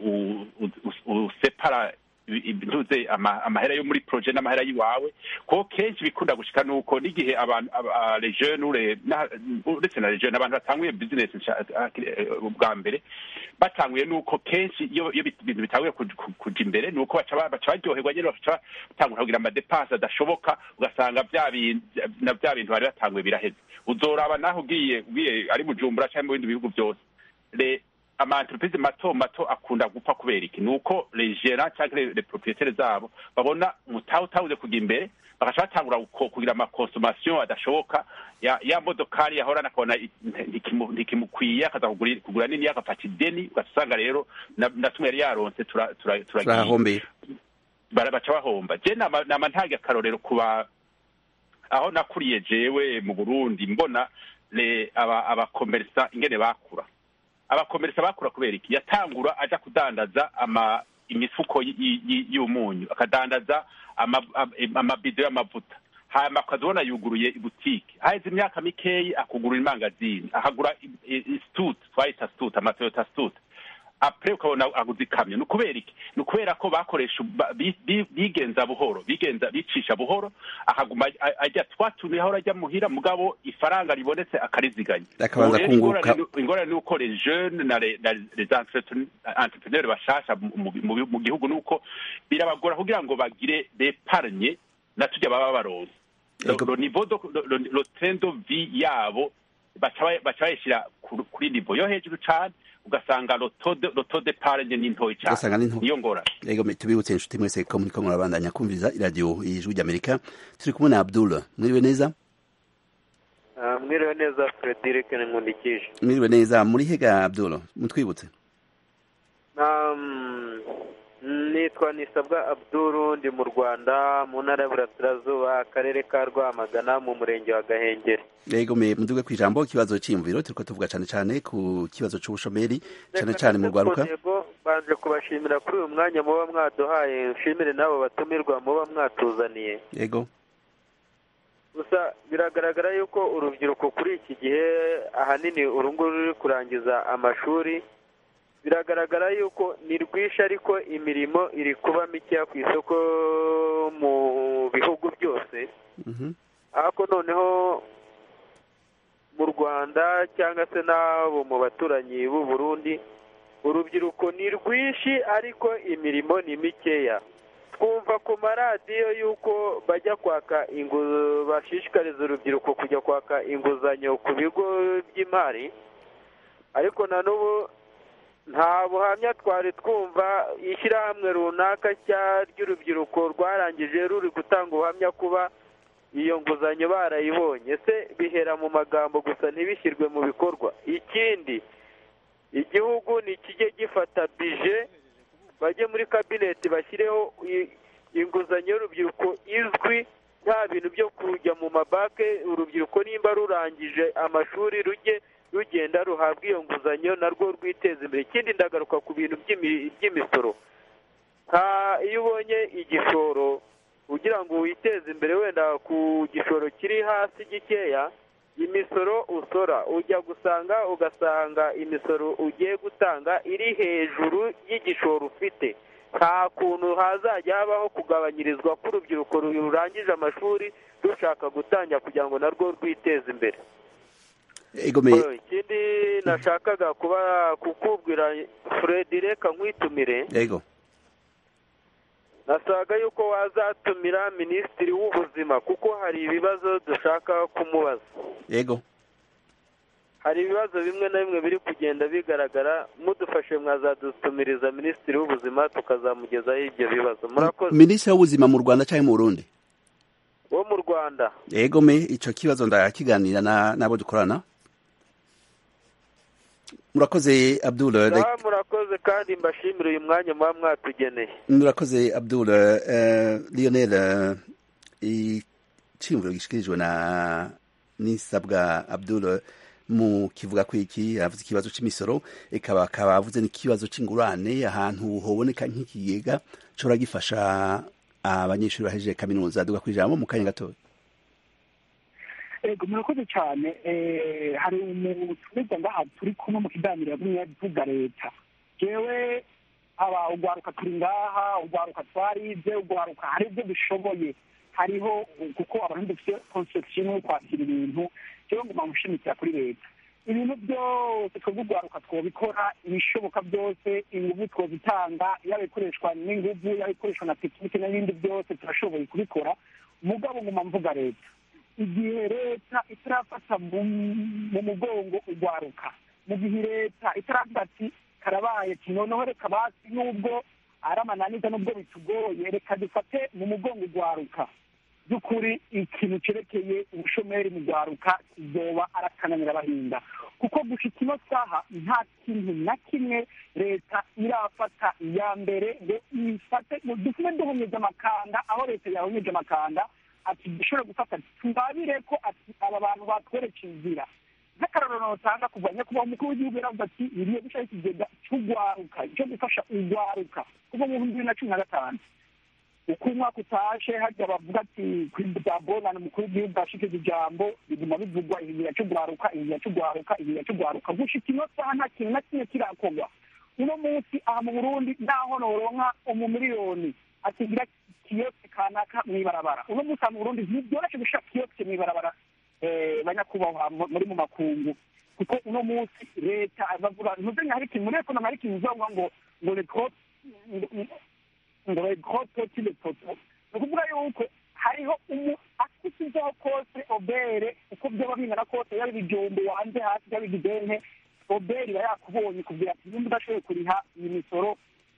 usepara ntuze amahera yo muri projet n'amahera yiwawe ko kenshi bikunda gushika nuko n'igihe abantu les jeunes uretse na les jeunes abantu batanguye business bwa mbere batanguye nuko kenshi iyo ibintu bitanguye kuja imbere nuko baca baryoherwa nyene baca batangura kugira amadepanse adashoboka ugasanga na vya bintu bari batanguye biraheze uzoraba naho ugiye ugiye ari bujumbura canke mu bindi bihugu vyose ama entreprise mato mato akunda gupfa kubera iki ni uko les gérants cyangwa les les propriétaires zabo babona umutahe utawuze kujya imbere bagaca batangura guko- kugira amakonsommation adashoboka ya, ya modokari yahorana akabona i- ntikimu- ntikimukwiye akaza kugura kugura nini agafata ideni ugaca usanga rero na na tumwe yari yaronse tura- tura- turagiye turahahombeye bara- baca bahomba je nama nama ntange akarorero kuba aho nakuriye jewe mu Burundi mbona le aba abakomersa ingene bakura abakomersa bakura kubera iki yatangura aja kudandaza ama imifuko y- y- y- y'umunyu akadandaza ama- am- amabido y'amavuta hanyuma akazibona yuguruye ibutike haheze imyaka mikeyi akugurura imangazini akagura i- i- istut twayita stut amatoyota stut apre ukabona aguze ikamyo ni ukubera iki ni ukubera ko bakoresha ba- bi- bi- bigenza buhoro bigenza bicisha buhoro akaguma a- ajya twatumye ahora ajya muhira mugabo ifaranga ribonetse akariziganya Akabanza Ubu rero kunguka. ingorane- ingorane ni uko les jeunes na les na les entrepreneurs entrepreneurs bashasha mu- mu mu- mu gihugu ni uko birabagora kugira ngo bagire bepargne na tujya baba baronse Le- Ego. le niveau de le- le- le train de vie yabo baca bay- baca bayishyira ku- kuri nivo yo hejuru cyane ugasanga loto de parenge ni ntoyi Ugasanga ni cyane nto. niyo ngorane Ego me- tubibutse inshuti mwese ko muriko murabandanya kumviriza iradiyo y'ijwi ry'Amerika turi kumwe na Abdul mwiriwe neza mwiriwe neza frederic nkundikije mwiriwe neza muri hega Abdul mutwibutse Um, nitwa nisabwa abduru ndi mu rwanda mu ntara y'uburasirazuba akarere ka rwamagana mu murenge wa gahengeri Ego me muduge kwijambo ikibazo c'imviro turiko tuvuga cane cane ku kibazo c'ubushomeri cane cane mu rwaruka Yego, banje kubashimira kuri uyu mwanya muba mwaduhaye nshimire n'abo batumirwa muba mwatuzaniye Ego gusa biragaragara yuko urubyiruko kuri iki gihe ahanini uru nguru ruri kurangiza amashuri biragaragara yuko ni rwinshi ariko imirimo iri kuba mikeya ku isoko mu bihugu byose Mhm. ariko noneho mu rwanda cyangwa se n'abo mu baturanyi b'u Burundi urubyiruko ni rwinshi ariko imirimo ni mikeya twumva ku maradiyo y'uko bajya kwaka ingu bashishikariza urubyiruko kujya kwaka inguzanyo ku bigo by'imari ariko na n'ubu nta buhamya twari twumva ishyirahamwe runaka cya ry'urubyiruko rwarangije ruri gutanga ubuhamya kuba iyo nguzanyo barayibonye se bihera mu magambo gusa ntibishyirwe mu bikorwa ikindi igihugu nikijye gifata bije bajye muri kabineti bashyireho i- inguzanyo y'urubyiruko izwi nta bintu byo kujya mu mabanke urubyiruko nimba rurangije amashuri rujye rugenda ruhabwa iyo nguzanyo narwo rwiteza imbere ikindi ndagaruka ku bintu by'imi- by'imisoro nta iyo ubonye igishoro ugira ngo witeze imbere wenda ku gishoro kiri hasi gikeya imisoro usora ujya gusanga ugasanga imisoro ugiye gutanga iri hejuru y'igishoro ufite nta kuntu hazajya habaho kugabanyirizwa k'urubyiruko rurangije amashuri rushaka gutangira kugira ngo narwo rwiteze imbere Ego me Oh, ikindi nashakaga kuba kukubwira Fred reka nkwitumire Ego nasaga yuko wazatumira minisitiri w'ubuzima kuko hari ibibazo dushaka kumubaza Ego hari ibibazo bimwe na bimwe biri kugenda bigaragara mudufashe mwazadutumiriza minisitiri w'ubuzima tukazamugezaho ibyo bibazo murakoze Minisitiri w'ubuzima mu Rwanda canke mu Burundi wo mu rwanda Ego me ico kibazo ndakiganira na nabo dukorana Murakoze Abdul rek- sawa murakoze kandi mbashimire uyu mwanya muba mwatugeneye murakoze Abdul eh, Lionel eh, iciyumviro gishikirijwe na nisabwa Abdul mu kivuga ko iki avuze ikibazo cy'imisoro ikaba akaba avuze n'ikibazo cy'ingurane ahantu hoboneka nk'ikigega cora gifasha abanyeshuri bahejeje kaminuza duga kwijambo mu kanya gatoya ego murakoze cyane eh, hari umutumirwa ngaha turi kumwe mu kiganiro yagumye avuga leta jewe aba ugwaruka turi ngaha ugwaruka twarize ugwaruka hari ibyo dushoboye hariho kuko abantu dufite conception yo kwakira ibintu jewe nguma gushimikira kuri leta ibintu byose twebwe ugwaruka twobikora ibishoboka byose inguvu twozitanga yaba ikoreshwa n'inguvu yaba ikoreshwa na tekinike n'ibindi byose turashoboye kubikora mugabo nguma mvuga leta igihe leta itarafata mu mu mugongo ugwaruka mu gihe leta itaravuga ati karabaye noneho reka basi nubwo ari amananiza nubwo bitugoye reka dufate mu mugongo ugwaruka by'ukuri ikintu cyerekeye ubushomeri mu rwaruka izoba arakananira abahinda kuko gushika ino saha nta kintu na kimwe leta irafata iya mbere ngo ifate dusume duhonyeje amakanda aho leta yahonyeje amakanda ati dushobore gufata tubabire ko ati aba bantu batwereka inzira nk'akarorero notanga kuva nyakubahwa umukuru w'igihugu yaravuze ati biriye gushyiraho ikigega cy'urwaruka cyo gufasha urwaruka kuva mu bihumbi bibiri na cumi na gatanu uko umwaka utashe hajya bavuga ati kuri bya bonane umukuru w'igihugu ashikije ijambo biguma bivugwa igihe cy'urwaruka igihe cy'urwaruka igihe cy'urwaruka gushika ino saha nta kintu na kimwe kirakorwa uno munsi aha mu burundi naho noronka umumiliyoni atigira kiyosike kanaka mw'ibarabara uno munsi aha mu burundi ntibyoroshe gushira kiyosike mw'ibarabara banyakubahwa muri mu makungu kuko uno munsi leta bavuga ntuzenya hari ikintu muri ekonomi hari ikintu uzovuga ngo ngo retro ngo regrote le poto ni ukuvuga yuko hariho umu akusizeho kose obere uko byaba bingana kose yaba ibijumbu wanze hasi yaba igidente obere iba yakubonye kugira ati nimba udashoboye kuriha iyi misoro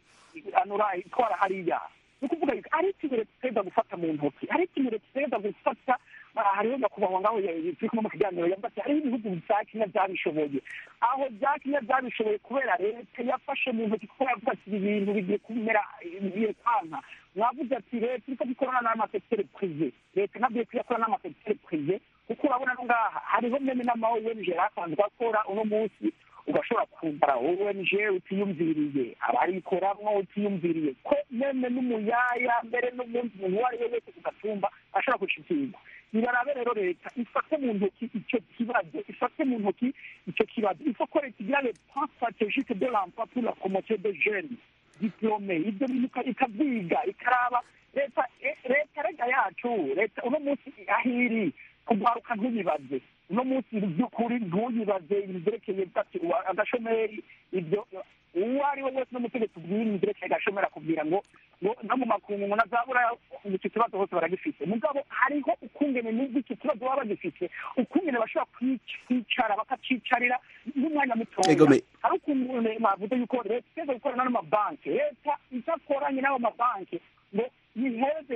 anura itwara hariya ni ukuvuga yuko ari ikintu leta iteza gufata mu ntoki ari ikintu leta iteza gufata hariho nyakubahwa ngaho turi kumwe mu kiganiro yavuga ati hariho ibihugu bya kenya byabishoboye aho bya kenya byabishoboye kubera leta yafashe mu ntoki kuko yavuga ati ibi bintu bigiye kumera bigiye kwanka mwavuze ati leta iriko ikorana n'amasekiteri prive leta nabwiye ko iyakorana n'amasekiteri prive kuko urabona no ngaha hariho meme n'ama ong asanzwe akora uno munsi ugashobora kugara ong utiyumviriye abarikoramwo utiyumviriye ko meme n'umuyaya mbere n'umunsi umuntu uwo ari we wese ku gatumba ashobora gushikirwa nibarabe rero leta ifate mu ntoki icyo kibazo ifate mu ntoki icyo kibazo ifo ko leta igira le plan stratégique de l'emploi pour la promotion des jeunes diplome ibyo bintu ikabyiga ikaraba leta leta rega yacu leta uno munsi ahiri kugwaruka ntuyibaze uno munsi by'ukuri ntuyibaze ibintu byerekeye agashomeri ibyo uwo ari we wese n'umutegetsi ubwira ibintu byerekeye agashomeri akubwira ngo ngo no mu makungu ngo nazabura icyo kibazo hose baragifite mugabo hariho ukungene n'ubwo icyo kibazo baba bagifite ukungene bashobora kwicara bakacicarira n'umwanya mutoya hari ukungene bavuze yuko leta iteze gukorana n'amabanki leta idakoranye n'ayo mabanki ngo yiheze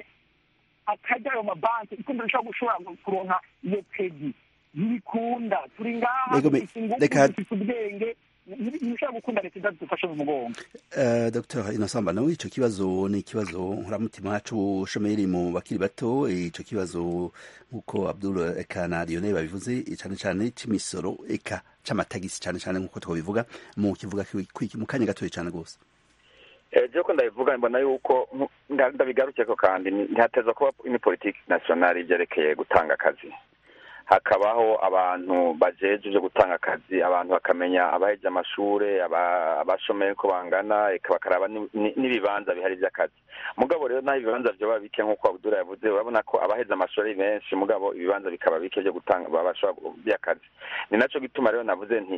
akarya ayo mabanki ikunda ishobora gushobora kuronka iyo pedi ntibikunda turi ngaha dufite ingufu dufite ubwenge ntibishobora gukunda leta idadufashe mu mugongo dr inosamba nawe icyo kibazo ni ikibazo nkuramutima c'ubushomeri mu bakiri bato ico kibazo nk'uko abdul eka na lionel babivuze cane cane c'imisoro eka c'amatagisi cane cane nk'uko twabivuga mu kivuga mu kanya gatoya cane rwose ejo ko ndabivuga mbona yuko ndabigarukeko kandi ntihateza kuba ni politiki nasiyonali ibyerekeye gutanga akazi hakabaho abantu bajeje byo gutanga akazi abantu bakamenya abaheje amashuri abashomeye ko bangana bakaraba n'ibibanza bihari by'akazi mugabo rero naho ibibanza byoba bike nk'uko abudura yavuze urabona ko abaheze amashuri ari benshi mugabo ibibanza bikaba bike byo gutanga babashobora by'akazi ni nacyo gituma rero navuze nti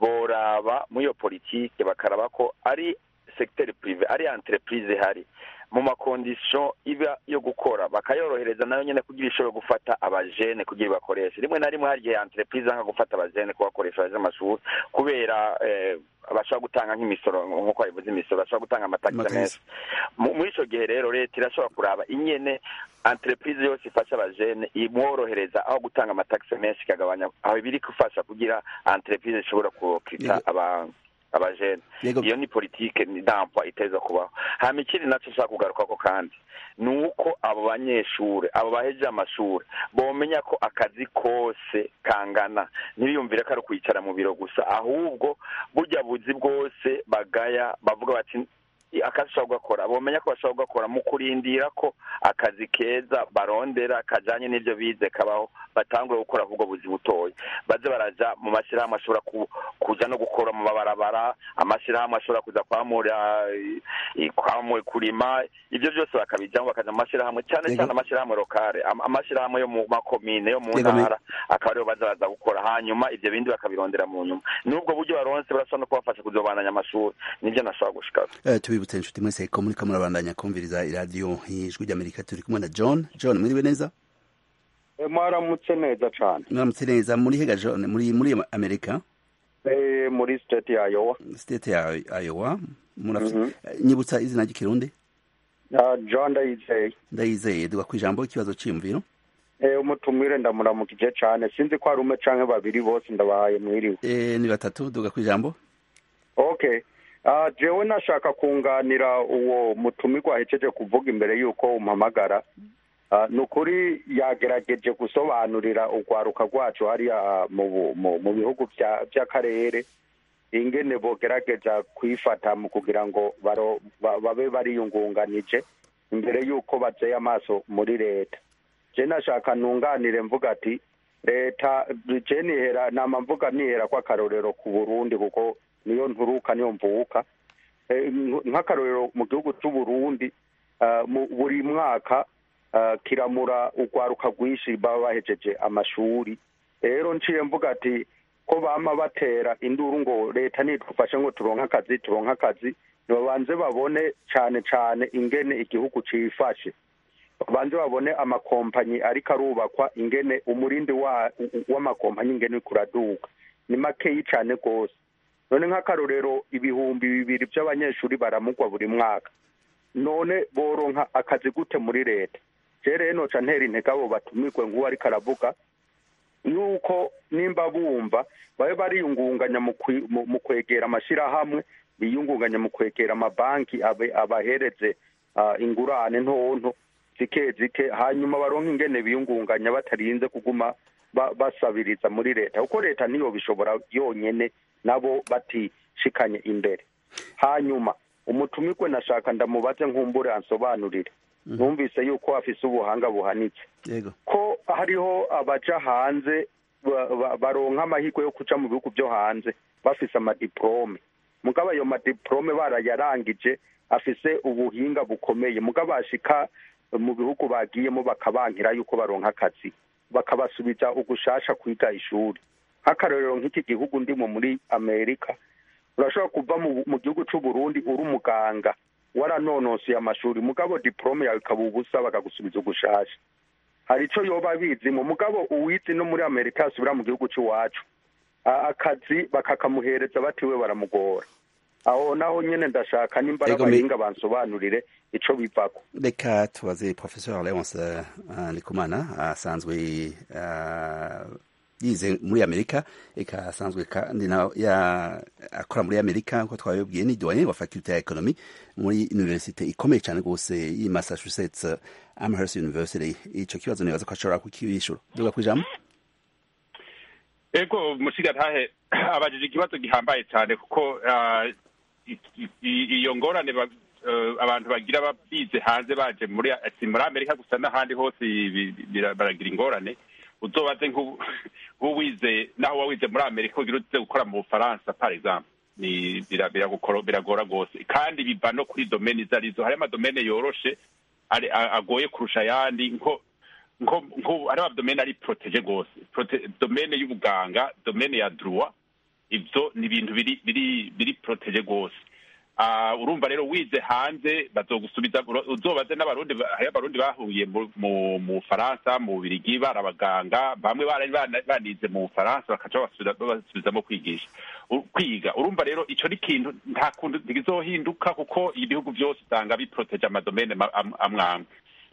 boraba muri iyo politike bakaraba ko ari segiteri purive ari entreprise ihari mu makondisiyo iba yo gukora bakayorohereza nayo nyine kugira ishobora gufata abajene kugira bakoreshe rimwe na rimwe hari igihe entreprise nka gufata abajene kubakoresha baje amashuri kubera bashobora gutanga nk'imisoro nk'uko babivuze imisoro bashobora gutanga amatagisi menshi muri icyo gihe rero leta irashobora kuraba inyene entreprise yose ifasha abajene imworohereza aho gutanga amatagisi menshi ikagabanya aho ibiri gufasha kugira entreprise ishobora kurokita abantu abajene iyo ni politike ni dampwa iteza kubaho hama ikindi nacyo nshaka kugarukako kandi ni uko abo banyeshuri abo bahejeje amashuri bomenya ko akazi kose kangana ntibiyumvire ko ari kwicara mu biro gusa ahubwo burya buzi bwose bagaya bavuga bati akazi ushobora kugakora bomenya ko bashobora kugakora mu kurindira ko akazi keza barondera kajyanye n'ibyo bize kabaho batangure gukora ahubwo buzi butoya baze baraja mu mashyirahamwe ashobora kuja no gukora mu mabarabara amashyirahamwe ashobora kuza kwamura kwamura kurima ibyo byose bakabijyamo bakaja mu mashyirahamwe cyane cyane amashyirahamwe lokale amashyirahamwe yo mu makomine yo mu ntara akaba ariyo baza baza gukora hanyuma ibyo bindi bakabirondera mu nyuma n'ubwo buryo baronse barashobora no kubafasha kuzobananya amashuri nibyo nashobora gushikaza tubibutse inshuti mwese ko muriko murabandanya kumviriza iradiyo y'ijwi ry'amerika turi kumwe na john john mwiriwe neza mwaramutse neza cane mwaramutse neza muri hega john muri muri amerika Eh, muri state ya Iowa state ya Iowa murafite nyibutsa izina ry'ikirundi Ah, John Ndayizeye ndayizeye duga ku ijambo ikibazo cyiyumviro Eh, umutumire ndamuramukije cane sinzi ko ari umwe canke babiri bose ndabahaye mwiriwe Eh, ni batatu duga ku ijambo okay uh, jewe nashaka kunganira uwo mutumirwa ahejeje kuvuga imbere y'uko umpamagara uh, ni ukuri yagerageje gusobanurira urwaruka rwacu hariya mu, bu- mu, mu bihugu vya- vy'akarere ingene bogerageza kwifata mu kugira ngo baro, ba, babe bariyungunganije imbere y'uko bazeye amaso muri leta je nashaka nunganire mvuga ati leta je nihera nama mvuga nihera ko akarorero ku burundi kuko niyo nturuka niyo mvuka Eh, nk- nk'akarorero mu gihugu c'uburundi ah, mu- buri mwaka ah, kiramura urwaruka rwinshi baba bahejeje amashuri rero nciye mvuga ati ko bama batera induru ngo leta nidufashe ngo turonke akazi turonke akazi nibabanze babone cane cane ingene igihugu cifashe babanze babone amakompanyi ariko arubakwa ingene umurindi wa- w'amakompanyi ingene uriko uraduga ni makeyi cane rwose none nk'akarorero ibihumbi bibiri by'abanyeshuri baramugwa buri mwaka none boronka akazi gute muri leta je rero noca ntera intege abo batumirwe nk'uwo ariko aravuga yuko nimba bumva babe bariyungunganya mu kwi- mu- mu kwegera amashirahamwe biyungunganya mu kwegera amabanki abe- abahereze ah, ingurane ntonto zike zike hanyuma baronke ingene biyungunganya batarinze kuguma ba- basabiriza muri leta kuko leta niyo bishobora yonyene nabo batishikanye imbere hanyuma umutumirwe nashaka ndamubaze nkumbure ansobanurire numvise yuko afise ubuhanga buhanitse yego ko hariho abaja hanze ba- ba- baronka amahirwe yo kuja mu bihugu byo hanze bafise amadiplome mugabo ayo madiplome barayarangije afise ubuhinga bukomeye mugabo bashika mu bihugu bagiyemo bakabankira yuko baronka akazi bakabasubiza ugushasha kwiga ishuri nk'akarorero nk'iki gihugu ndimo muri amerika urashobora kuva mu, mu gihugu c'uburundi uri umuganga waranonosoye amashuri mugabo diplome yawe ikaba ubusa bakagusubiza ugushasha hari ico yoba bizimo mugabo uwizi no muri amerika yasubira mu gihugu c'iwacu A- akazi bakakamuhereza batiwe baramugora aho naho nyene ndashaka nimba ari Ego, me- abahinga bansobanurire ico bivako reka tubaze professeur leonce uh, ndikumana asanzwe uh, yize muri amerika eka asanzwe kandi na ya akora muri amerika nko twabibwiye ni doyen wa faculty ya economy muri universite ikomeye cyane rwose y'i massachusetts uh, amherst university ico kibazo nibaza ko ashobora kukibishura duga kwijambo ego mushigantahe abajije ikibazo gihambaye cyane kuko ah, i- i- i- iyo ngorane ba- eh, abantu bagira ba- bize hanze baje muri si muri amerika gusa n'ahandi hose bi- bi- bira- baragira ingorane uzobaze nk'ubu- nk'uwize naho wawize muri amerika ugira uze gukora mu bufaransa par exemple ni bira- biragukoro- biragora rwose kandi biva no kuri domene izo arizo hari amadomene yoroshe ari- a- agoye kurusha ayandi nko nko nko hari amadomene ari protege rwose Prote- domene y'ubuganga domene ya droit ibyo ni ibintu biri biri biri protege rwose Ah, urumva rero wize hanze bazogusubiza uro- uzobaze n'abarundi ba- hari abarundi bahuye mu- mu mu bufaransa mu bubirigi bari abaganga bamwe bari bana- banize mu bufaransa bakaca babasubiza- babasubizamo kwigisha U- kwiga urumva rero ico ni ikintu nta kuntu ntikizohinduka kuko ibihugu byose usanga biproteje amadomene ma- am- amwe amwe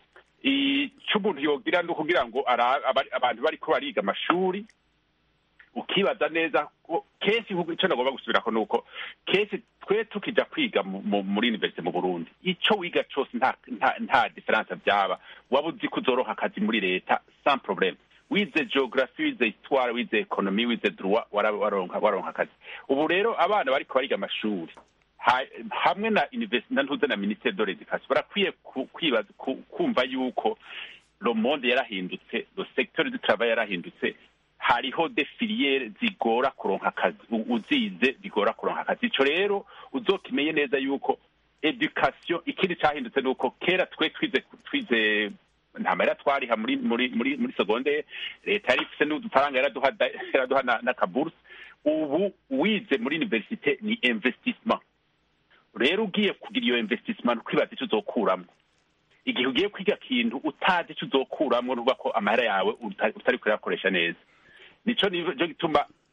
ico umuntu yogira ni ukugira ngo ara- abari- abantu bariko bariga amashuri ukibaza neza ko kenshi nk'uko icyo nagomba gusubirako ni uko kenshi twe tukija kwiga mu- mu- muri universite mu burundi ico wiga cose nta nta nta diferansa byaba waba uzi ko uzoroha akazi muri leta sans problème wize geography wize histoire wize economy wize droit wara- waronka waronka akazi ubu rero abana bariko bariga amashuri ha- hamwe na universite na ntuze na ministere de l'education barakwiye ku- kwibaza ku- kumva yuko le monde yarahindutse le secteur du travail yarahindutse hariho de filiere zigora kuronka akazi U- uzize bigora kuronka akazi ico rero uzokimenye neza yuko education ikindi cahindutse ni uko kera twe twize twize nta mahera twariha muri muri muri muri secondaire leta yari ifise n'udufaranga yaraduha da- yaraduha na- n'akaburuse ubu wize muri universite ni investissement rero ugiye kugira iyo investissement kwibaza icyo uzokuramwo igihe ugiye kwiga kintu utazi icyo uzokuramwo nuvuga ko amahera yawe uta- utari kuyakoresha neza nico nico gituma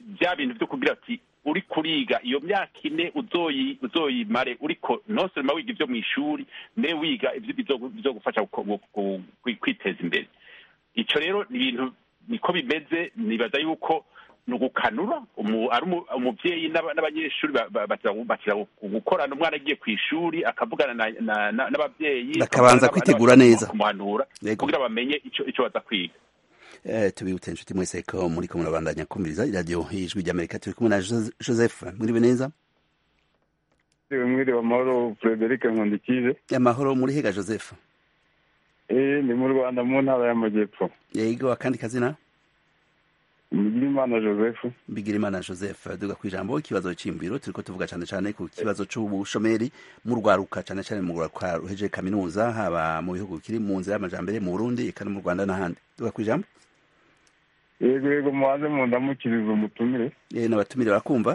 bya bintu byo kugira ati uri kuriga iyo myaka ine uzoyi uzoyimare uriko ntosoroma wiga ibyo mu ishuri ne wiga ibyo bizo- bizogufasha guko- gu- gu- kwi- kwiteza imbere ico rero ni ibintu niko bimeze nibaza yuko ni ugukanura umu- ari umu- umuvyeyi n'aba- n'abanyeshuri ba- ba- batira batira gukorana umwana agiye ku ishuri akavugana na- na- na- n'abavyeyi Bakabanza akavugana kwitegura n'abandi neza. kumuhanura Yego. kugira bamenye ico ico baza kwiga Eh, tubibutse inshuti mwese ko muri ko murabandanya kumviriza iradiyo y'ijwi ry'amerika turi kumwe na Jose- joseph mwiriwe neza mwiriwe amahoro frederic nkundikije amahoro muri hega joseph eh ni mu rwanda mu ntara y'amajyepfo yego akandi kazina mugirimana joseph bigirimana joseph duga ku ijambo ikibazo cy'imbiro turiko tuvuga cyane cyane ku kibazo c'ubushomeri mu rwaruka cyane cyane mu rwaruka ruhejeje kaminuza haba mu bihugu bikiri mu nzira y'amajambere mu burundi eka no mu rwanda n'ahandi duga ku ijambo yego yego muhanze mundamukiriza umutumire Eh, n'abatumire barakumva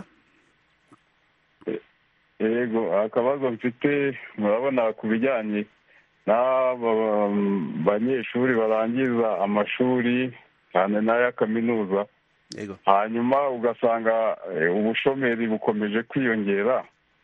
yego akabazo mfite murabona ku bijyanye n'aba banyeshuri barangiza amashuri cyane n'aya kaminuza yego hanyuma ugasanga eh, ubushomeri bukomeje kwiyongera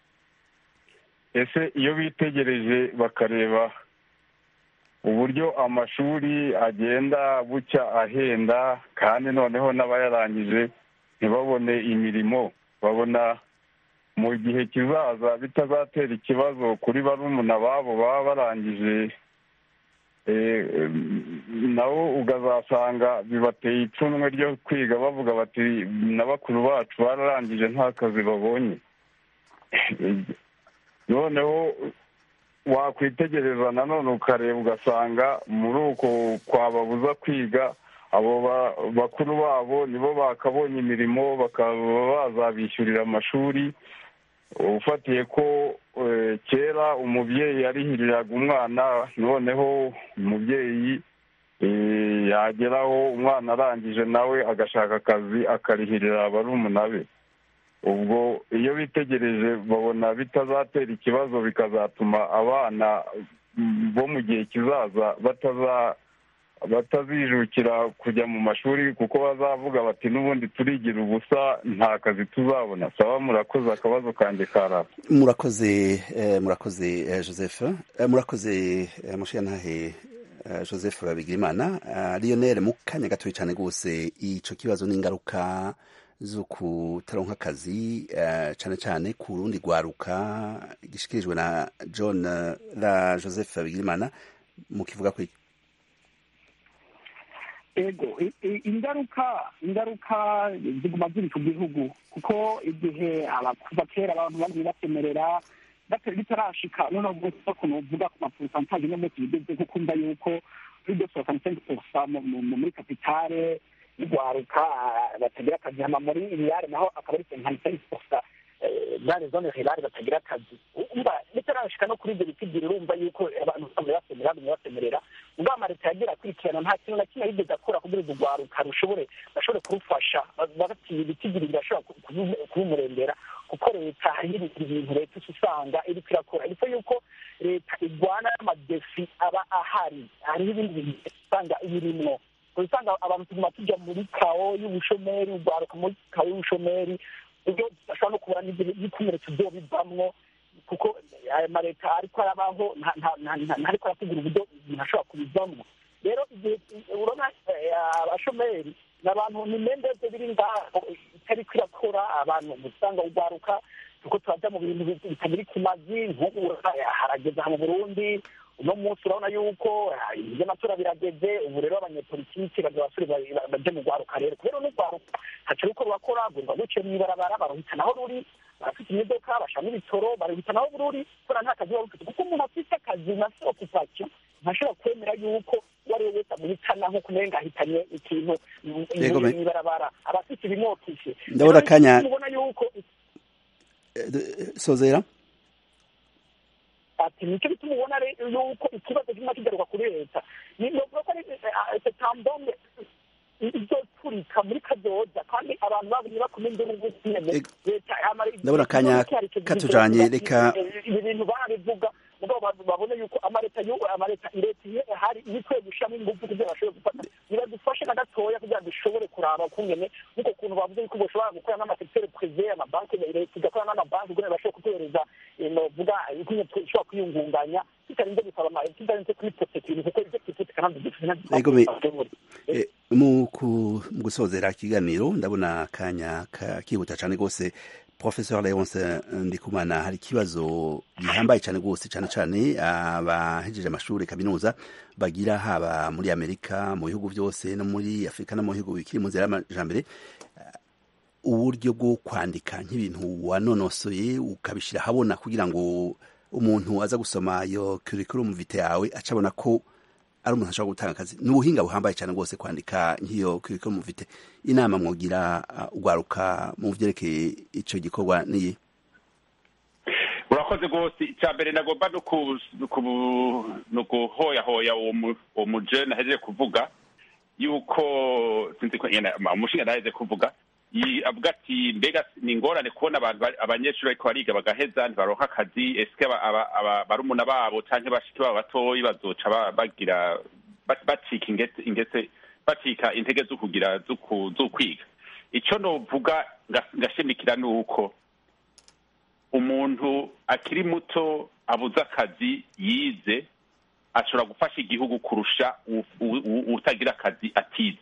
ese iyo bitegereje bakareba uburyo amashuri agenda bucya ahenda kandi noneho n'abayarangije ntibabone imirimo babona mu gihe kizaza bitazatera ikibazo kuri barumuna babo baba barangije eh, em, nabo ukazasanga bibateye ipfunwe ryo kwiga bavuga bati na bakuru bacu bararangije nta kazi babonye noneho wakwitegereza nanone ukareba ugasanga muri uko kwababuza kwiga abo ba- bakuru babo nibo bakabonye imirimo bakaba bazabishyurira amashuri ufatiye ko eh, kera umubyeyi yarihiriraga umwana noneho umubyeyi eh, yageraho umwana arangije nawe agashaka akazi akarihirira barumuna be ubwo iyo bitegereje babona bitazatera ikibazo bikazatuma abana mm, bo mu gihe kizaza bataza batazijukira kujya mu mashuri kuko bazavuga bati n'ubundi turigira ubusa nta kazi tuzabona saba murakoze akabazo kanjye karata murakoze eh, murakoze eh, joseph Eh, murakoze eh, mushiyantahe eh, joseph bigirimana Eh, lionel mu kanya gatoya cyane rwose ico kibazo n'ingaruka zo kutaronka akazi eh, cyane cyane ku rundi rwaruka gishikirijwe na john eh, la joseph bigirimana mukivuga ko iki? ego i- i- ingaruka ingaruka ziguma ziri ku gihugu kuko igihe aba- kuva kera abantu bagiye basemerera bata- bitarashika noneho bwose ukuntu uvuga ku mapusantaje no munsi bigeze nko kumva yuko kuri deux soixante cinq pourcent mu- mu- mu- muri kapitale y'urwaruka ah, batagira akazi hama muri iriyare naho akaba ari cinquante cinq pourcent dans les zones rurales batagira akazi umva bitarashika no kuri ibyo biti ebyiri urumva yuko abantu basanzwe basemerera bagumye basemerera ubwo amaleta yagira akurikirana nta kintu na kimwe yigeze akora kugira ngo urwaruka rushobore bashobore kurufasha bagatiye ibiti ebyiri birashobora ku- kubimu- kubimurembera kuko leta hariho ibintu ibintu leta uca usanga iriko irakora ariko yuko leta igwana n'amadefi aba ahari hariho ibindi bintu usanga ibirimwo usanga abantu tuguma tujya muri kawo y'ubushomeri urwaruka muri kawo y'ubushomeri ubwo bashobora no kubura n'ibikomeretso byo bivamwo kuko aya maleta ariko arabaho nta- nta- nta- nta- ntariko arategura uburyo umuntu ashobora kubivamwo rero igihe urabona eh, abashomeri ni abantu ni mendeze biri ngaho itariko irakora abantu usanga urwaruka kuko turaja mu bintu bi- bitagira ikimazi nk'ubu harageze aha mu burundi uno munsi urabona yuko ah, ivy'amatora birageze ubu rero abanyepolitiki baza basore ba- baje mu rwaruka rero kubera n'urwaruka haca ruko rurakora rwumva ruciye mw'ibarabara baruhitanaho ruri barafite imodoka bashamo ibitoro baruhitanaho bururi kubera nta kazi baba bafite kuko umuntu afite akazi na se okupasiyo ntashobora kwemera yuko uwo ari we wese amuhitana nk'uko umenga ahitanye ikintu mu- Yego, me- mw'ibarabara aba afite ibimwokishe Ndabona Rero akanya- mubona yuko Eh, d- sozera ati nicyo bituma ubona rero yuko ikibazo kimwe kigaruka kuri leta ni novuga ko ari setambombe izoturika muri kazoza kandi abantu babonye bakoma induru nyene Ego. leta amara- Ndabona akanya ikibazo cyari katujanye, kigira- reka- ibi bintu barabivuga mugabo abantu babone yuko amaleta y'ubu amaleta leta iyo hari ikwiye gushiramo ingufu kugira bashobore gufata nibadufashe na gatoya kugira ngo dushobore bashobore kuraba kungene nk'uko kuntu bavuze yuko bashobora gukora n'amasekiteri prive amabanki leta igakora n'amabanki kugira bashobore kutuhereza novuga ikunye ishobora kwiyungunganya tutarinze gusaba ama tutarinze kubiprotekira kuko ibyo twifite kandi dufite mu gusozera ikiganiro ndabona akanya kihuta cyane rwose professeur leonce ndikumana hari ikibazo gihambaye cyane rwose cyane cyane abahejeje amashuri kaminuza bagira haba muri amerika mu bihugu byose no muri afurika no mu bihugu bikiri mu nzira y'amajambere uburyo bwo kwandika nk'ibintu wanonosoye ukabishyira ahabona kugira ngo umuntu aza gusoma iyo curriculum vitae yawe acabona ko ari umuntu ashobora gutanga akazi ni ubuhinga buhambaye cyane rwose kwandika nk'iyo curriculum vitae inama mwogira ugwaruka mu vyerekeye ico gikorwa niyi urakoze rwose icya mbere nagomba no guhoyahoya uwo mujene ahejeje kuvuga yuko sinzi ko umushinga ntaheze kuvuga avuga ati mbega ni ingorane kubona abantu abanyeshuri ariko bariga bagaheza ntibaronka akazi esike barumuna babo cyangwa bashiki babo batoyi bazoca bagira bacika ingetse bacika intege zo kugira zo kwiga icyo novuga ngashimikira ni uko umuntu akiri muto abuze akazi yize ashobora gufasha igihugu kurusha utagira akazi atize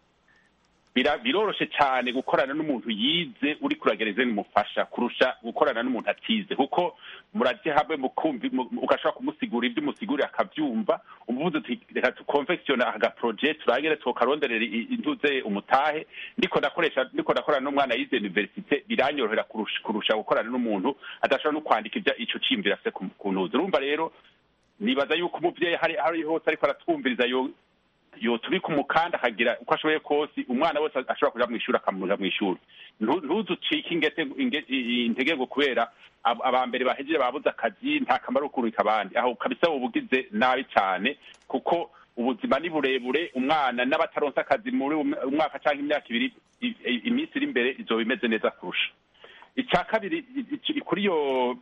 biroroshe cyane gukorana n'umuntu yize uri kuragereza n'umufasha kurusha gukorana n'umuntu atize kuko murajye hamwe ugashobora kumusigura ibyo umusigurira akabyumva umuvuze uti reka tukonfekisiona agaproje turangire tukaronderera intuze umutahe ndiko ndakoresha ndiko ndakorana n'umwana yize universite biranyorohera kurusha gukorana n'umuntu adashobora no kwandika ibyo ico ciyumvira afite ku ntuze urumva rero nibaza yuko umuvyeyi hari hari hose ariko aratwumviriza yo yotubika umukanda akagira uko ashoboye kose umwana wese ashobora kuja mw'ishuri akamuja mw'ishuri ntuzucike intege ngo kubera aba mbere bahejeje babuze akazi nta kamaro kurika abandi aho kabisa ubugize nabi cyane kuko ubuzima ni burebure umwana n'abataronse akazi muri umwaka cyangwa imyaka ibiri iminsi iri imbere izoba imeze neza kurusha icya kabiri kuri iyo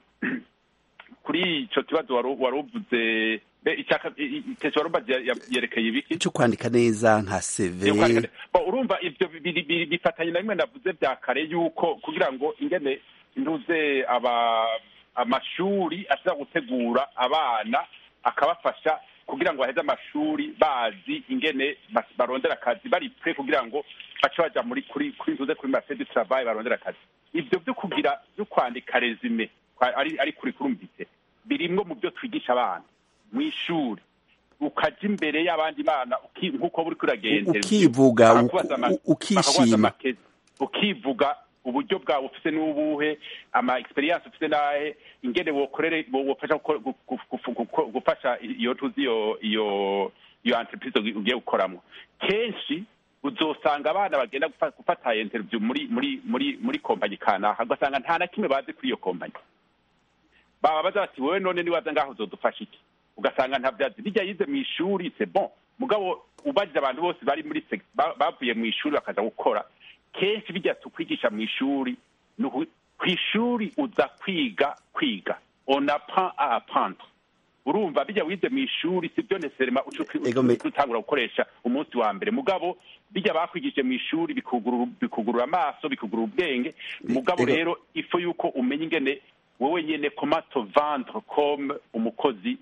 kuri ico kibazo wari uvuze icyo warumva yerekeye ibiki cyo kwandika neza nka CV urumva ibyo bifatanye na bimwe navuze bya kare yuko kugira ngo ingene ntuze aba amashuri ashobora gutegura abana akabafasha kugira ngo baheze amashuri bazi ingene barondera akazi bari pre kugira ngo bace baja muri kuri kuri ntuze kuri marché du travail barondera akazi ibyo byo kugira byo kwandika resume ari ari kuri kurumvise birimwo mu byo twigisha abana mu ishuri ukajya imbere y'abandi bana nk'uko buri kuragenda ukivuga ukishima ukivuga uburyo bwawe ufite n'ubuhe ama experience ufite nahe ingene wokorere wofasha gufasha iyo tuzi iyo iyo iyo entreprise ugiye gukoramo kenshi uzosanga abana bagenda gufata interview muri muri muri muri kompanyi kanaka ugasanga nta na kimwe bazi kuri iyo kompanyi baba baza bati wowe none niwaza ngaho uzodufasha iki ugasanga nta byazi bijya yize mu ishuri c'est bon mugabo ubajije abantu bose bari muri bavuye mu ishuri bakaza gukora kenshi bijya tukwigisha mu ishuri ku ishuri uza kwiga kwiga on apprend à apprendre urumva bijya wize mu ishuri si byo neserema utangura gukoresha umunsi wa mbere mugabo bijya bakwigishije mu ishuri bikugurura amaso bikugurura ubwenge mugabo rero ifu yuko umenya ingene wowe nyene koma to vendre comme umukozi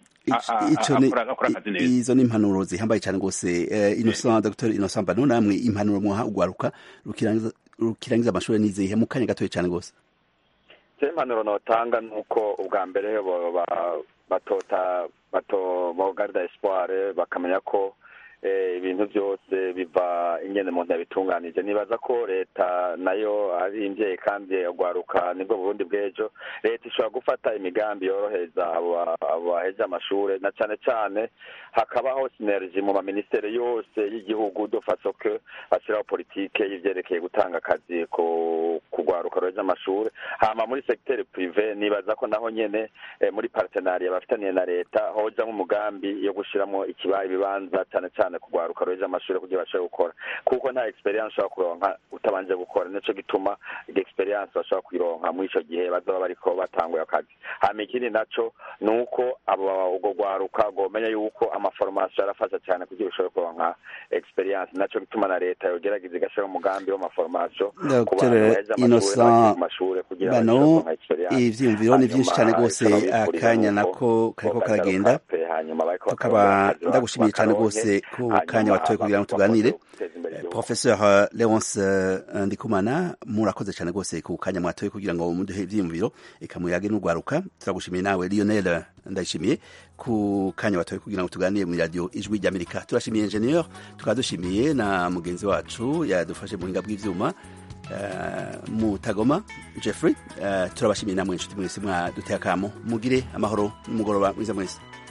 izo ni impanuro zihambaye cyane rwose innocent dr innocent mbano namwe impanuro mwaha ugwaruka rukirangiza amashuri nizihe mu kanya gatoya cyane rwose je impanuro notanga nuko ubwa mbere batota bato bogarda espoir bakamenya ko ibintu byose biva ingene umuntu yabitunganije nibaza ko leta nayo ari imvyeyi kandi agwaruka nibwo burundi bw'ejo leta ishobora gufata imigambi yorohereza abaheje amashure na cane cane hakabaho sinergi mu maminisiteri yose y'igihugu de façon que bashyiraho politike y'ivyerekeye gutanga akazi ku kugwaruka ruheje amashuri hama muri segiteri prive nibaza ko naho nyene muri partenariya bafitaniye na leta hoja nk'umugambi yo gushiramo ikibaye ibibanza cane cane kugwaruka ruheje amashuri kugira bashobore gukora kuko nta experience ushobora kuronka utabanje gukora nico gituma experience bashobora kuyironka muri ico gihe bazoba bariko batanguye akazi hama ikindi naco ni uko abo ubwo gwaruka gomenya yuko amaforomasiyo arafasha cyane kugira ushobore kuronka experience naco gituma na leta yogerageza igashira umugambi w'amaforomasiyo ku bantu baheze amashuri mashuri kugira bano ivyiyumviro ni vyinshi cyane rwose akanya nako kariko karagenda tukaba ndagushimiye cyane rwose ku kanya watoye kugira ngo tuganire professeur leonce ndikumana murakoze cyane rwose ku kanya mwatoye kugira ngo muduhe ivyiyumviro eka muyage n'urwaruka turagushimiye nawe lionel ndayishimiye ku kanya watoye kugira ngo tuganire mu radio ijwi ry'amerika turashimiye ingenieur tukaba dushimiye na mugenzi wacu yadufashe mu buhinga bw'ivyuma uh, mutagoma jeffrey uh, turabashimiye namwe inshuti mwese mwaduteye akamo mugire amahoro n'umugoroba mwiza mwese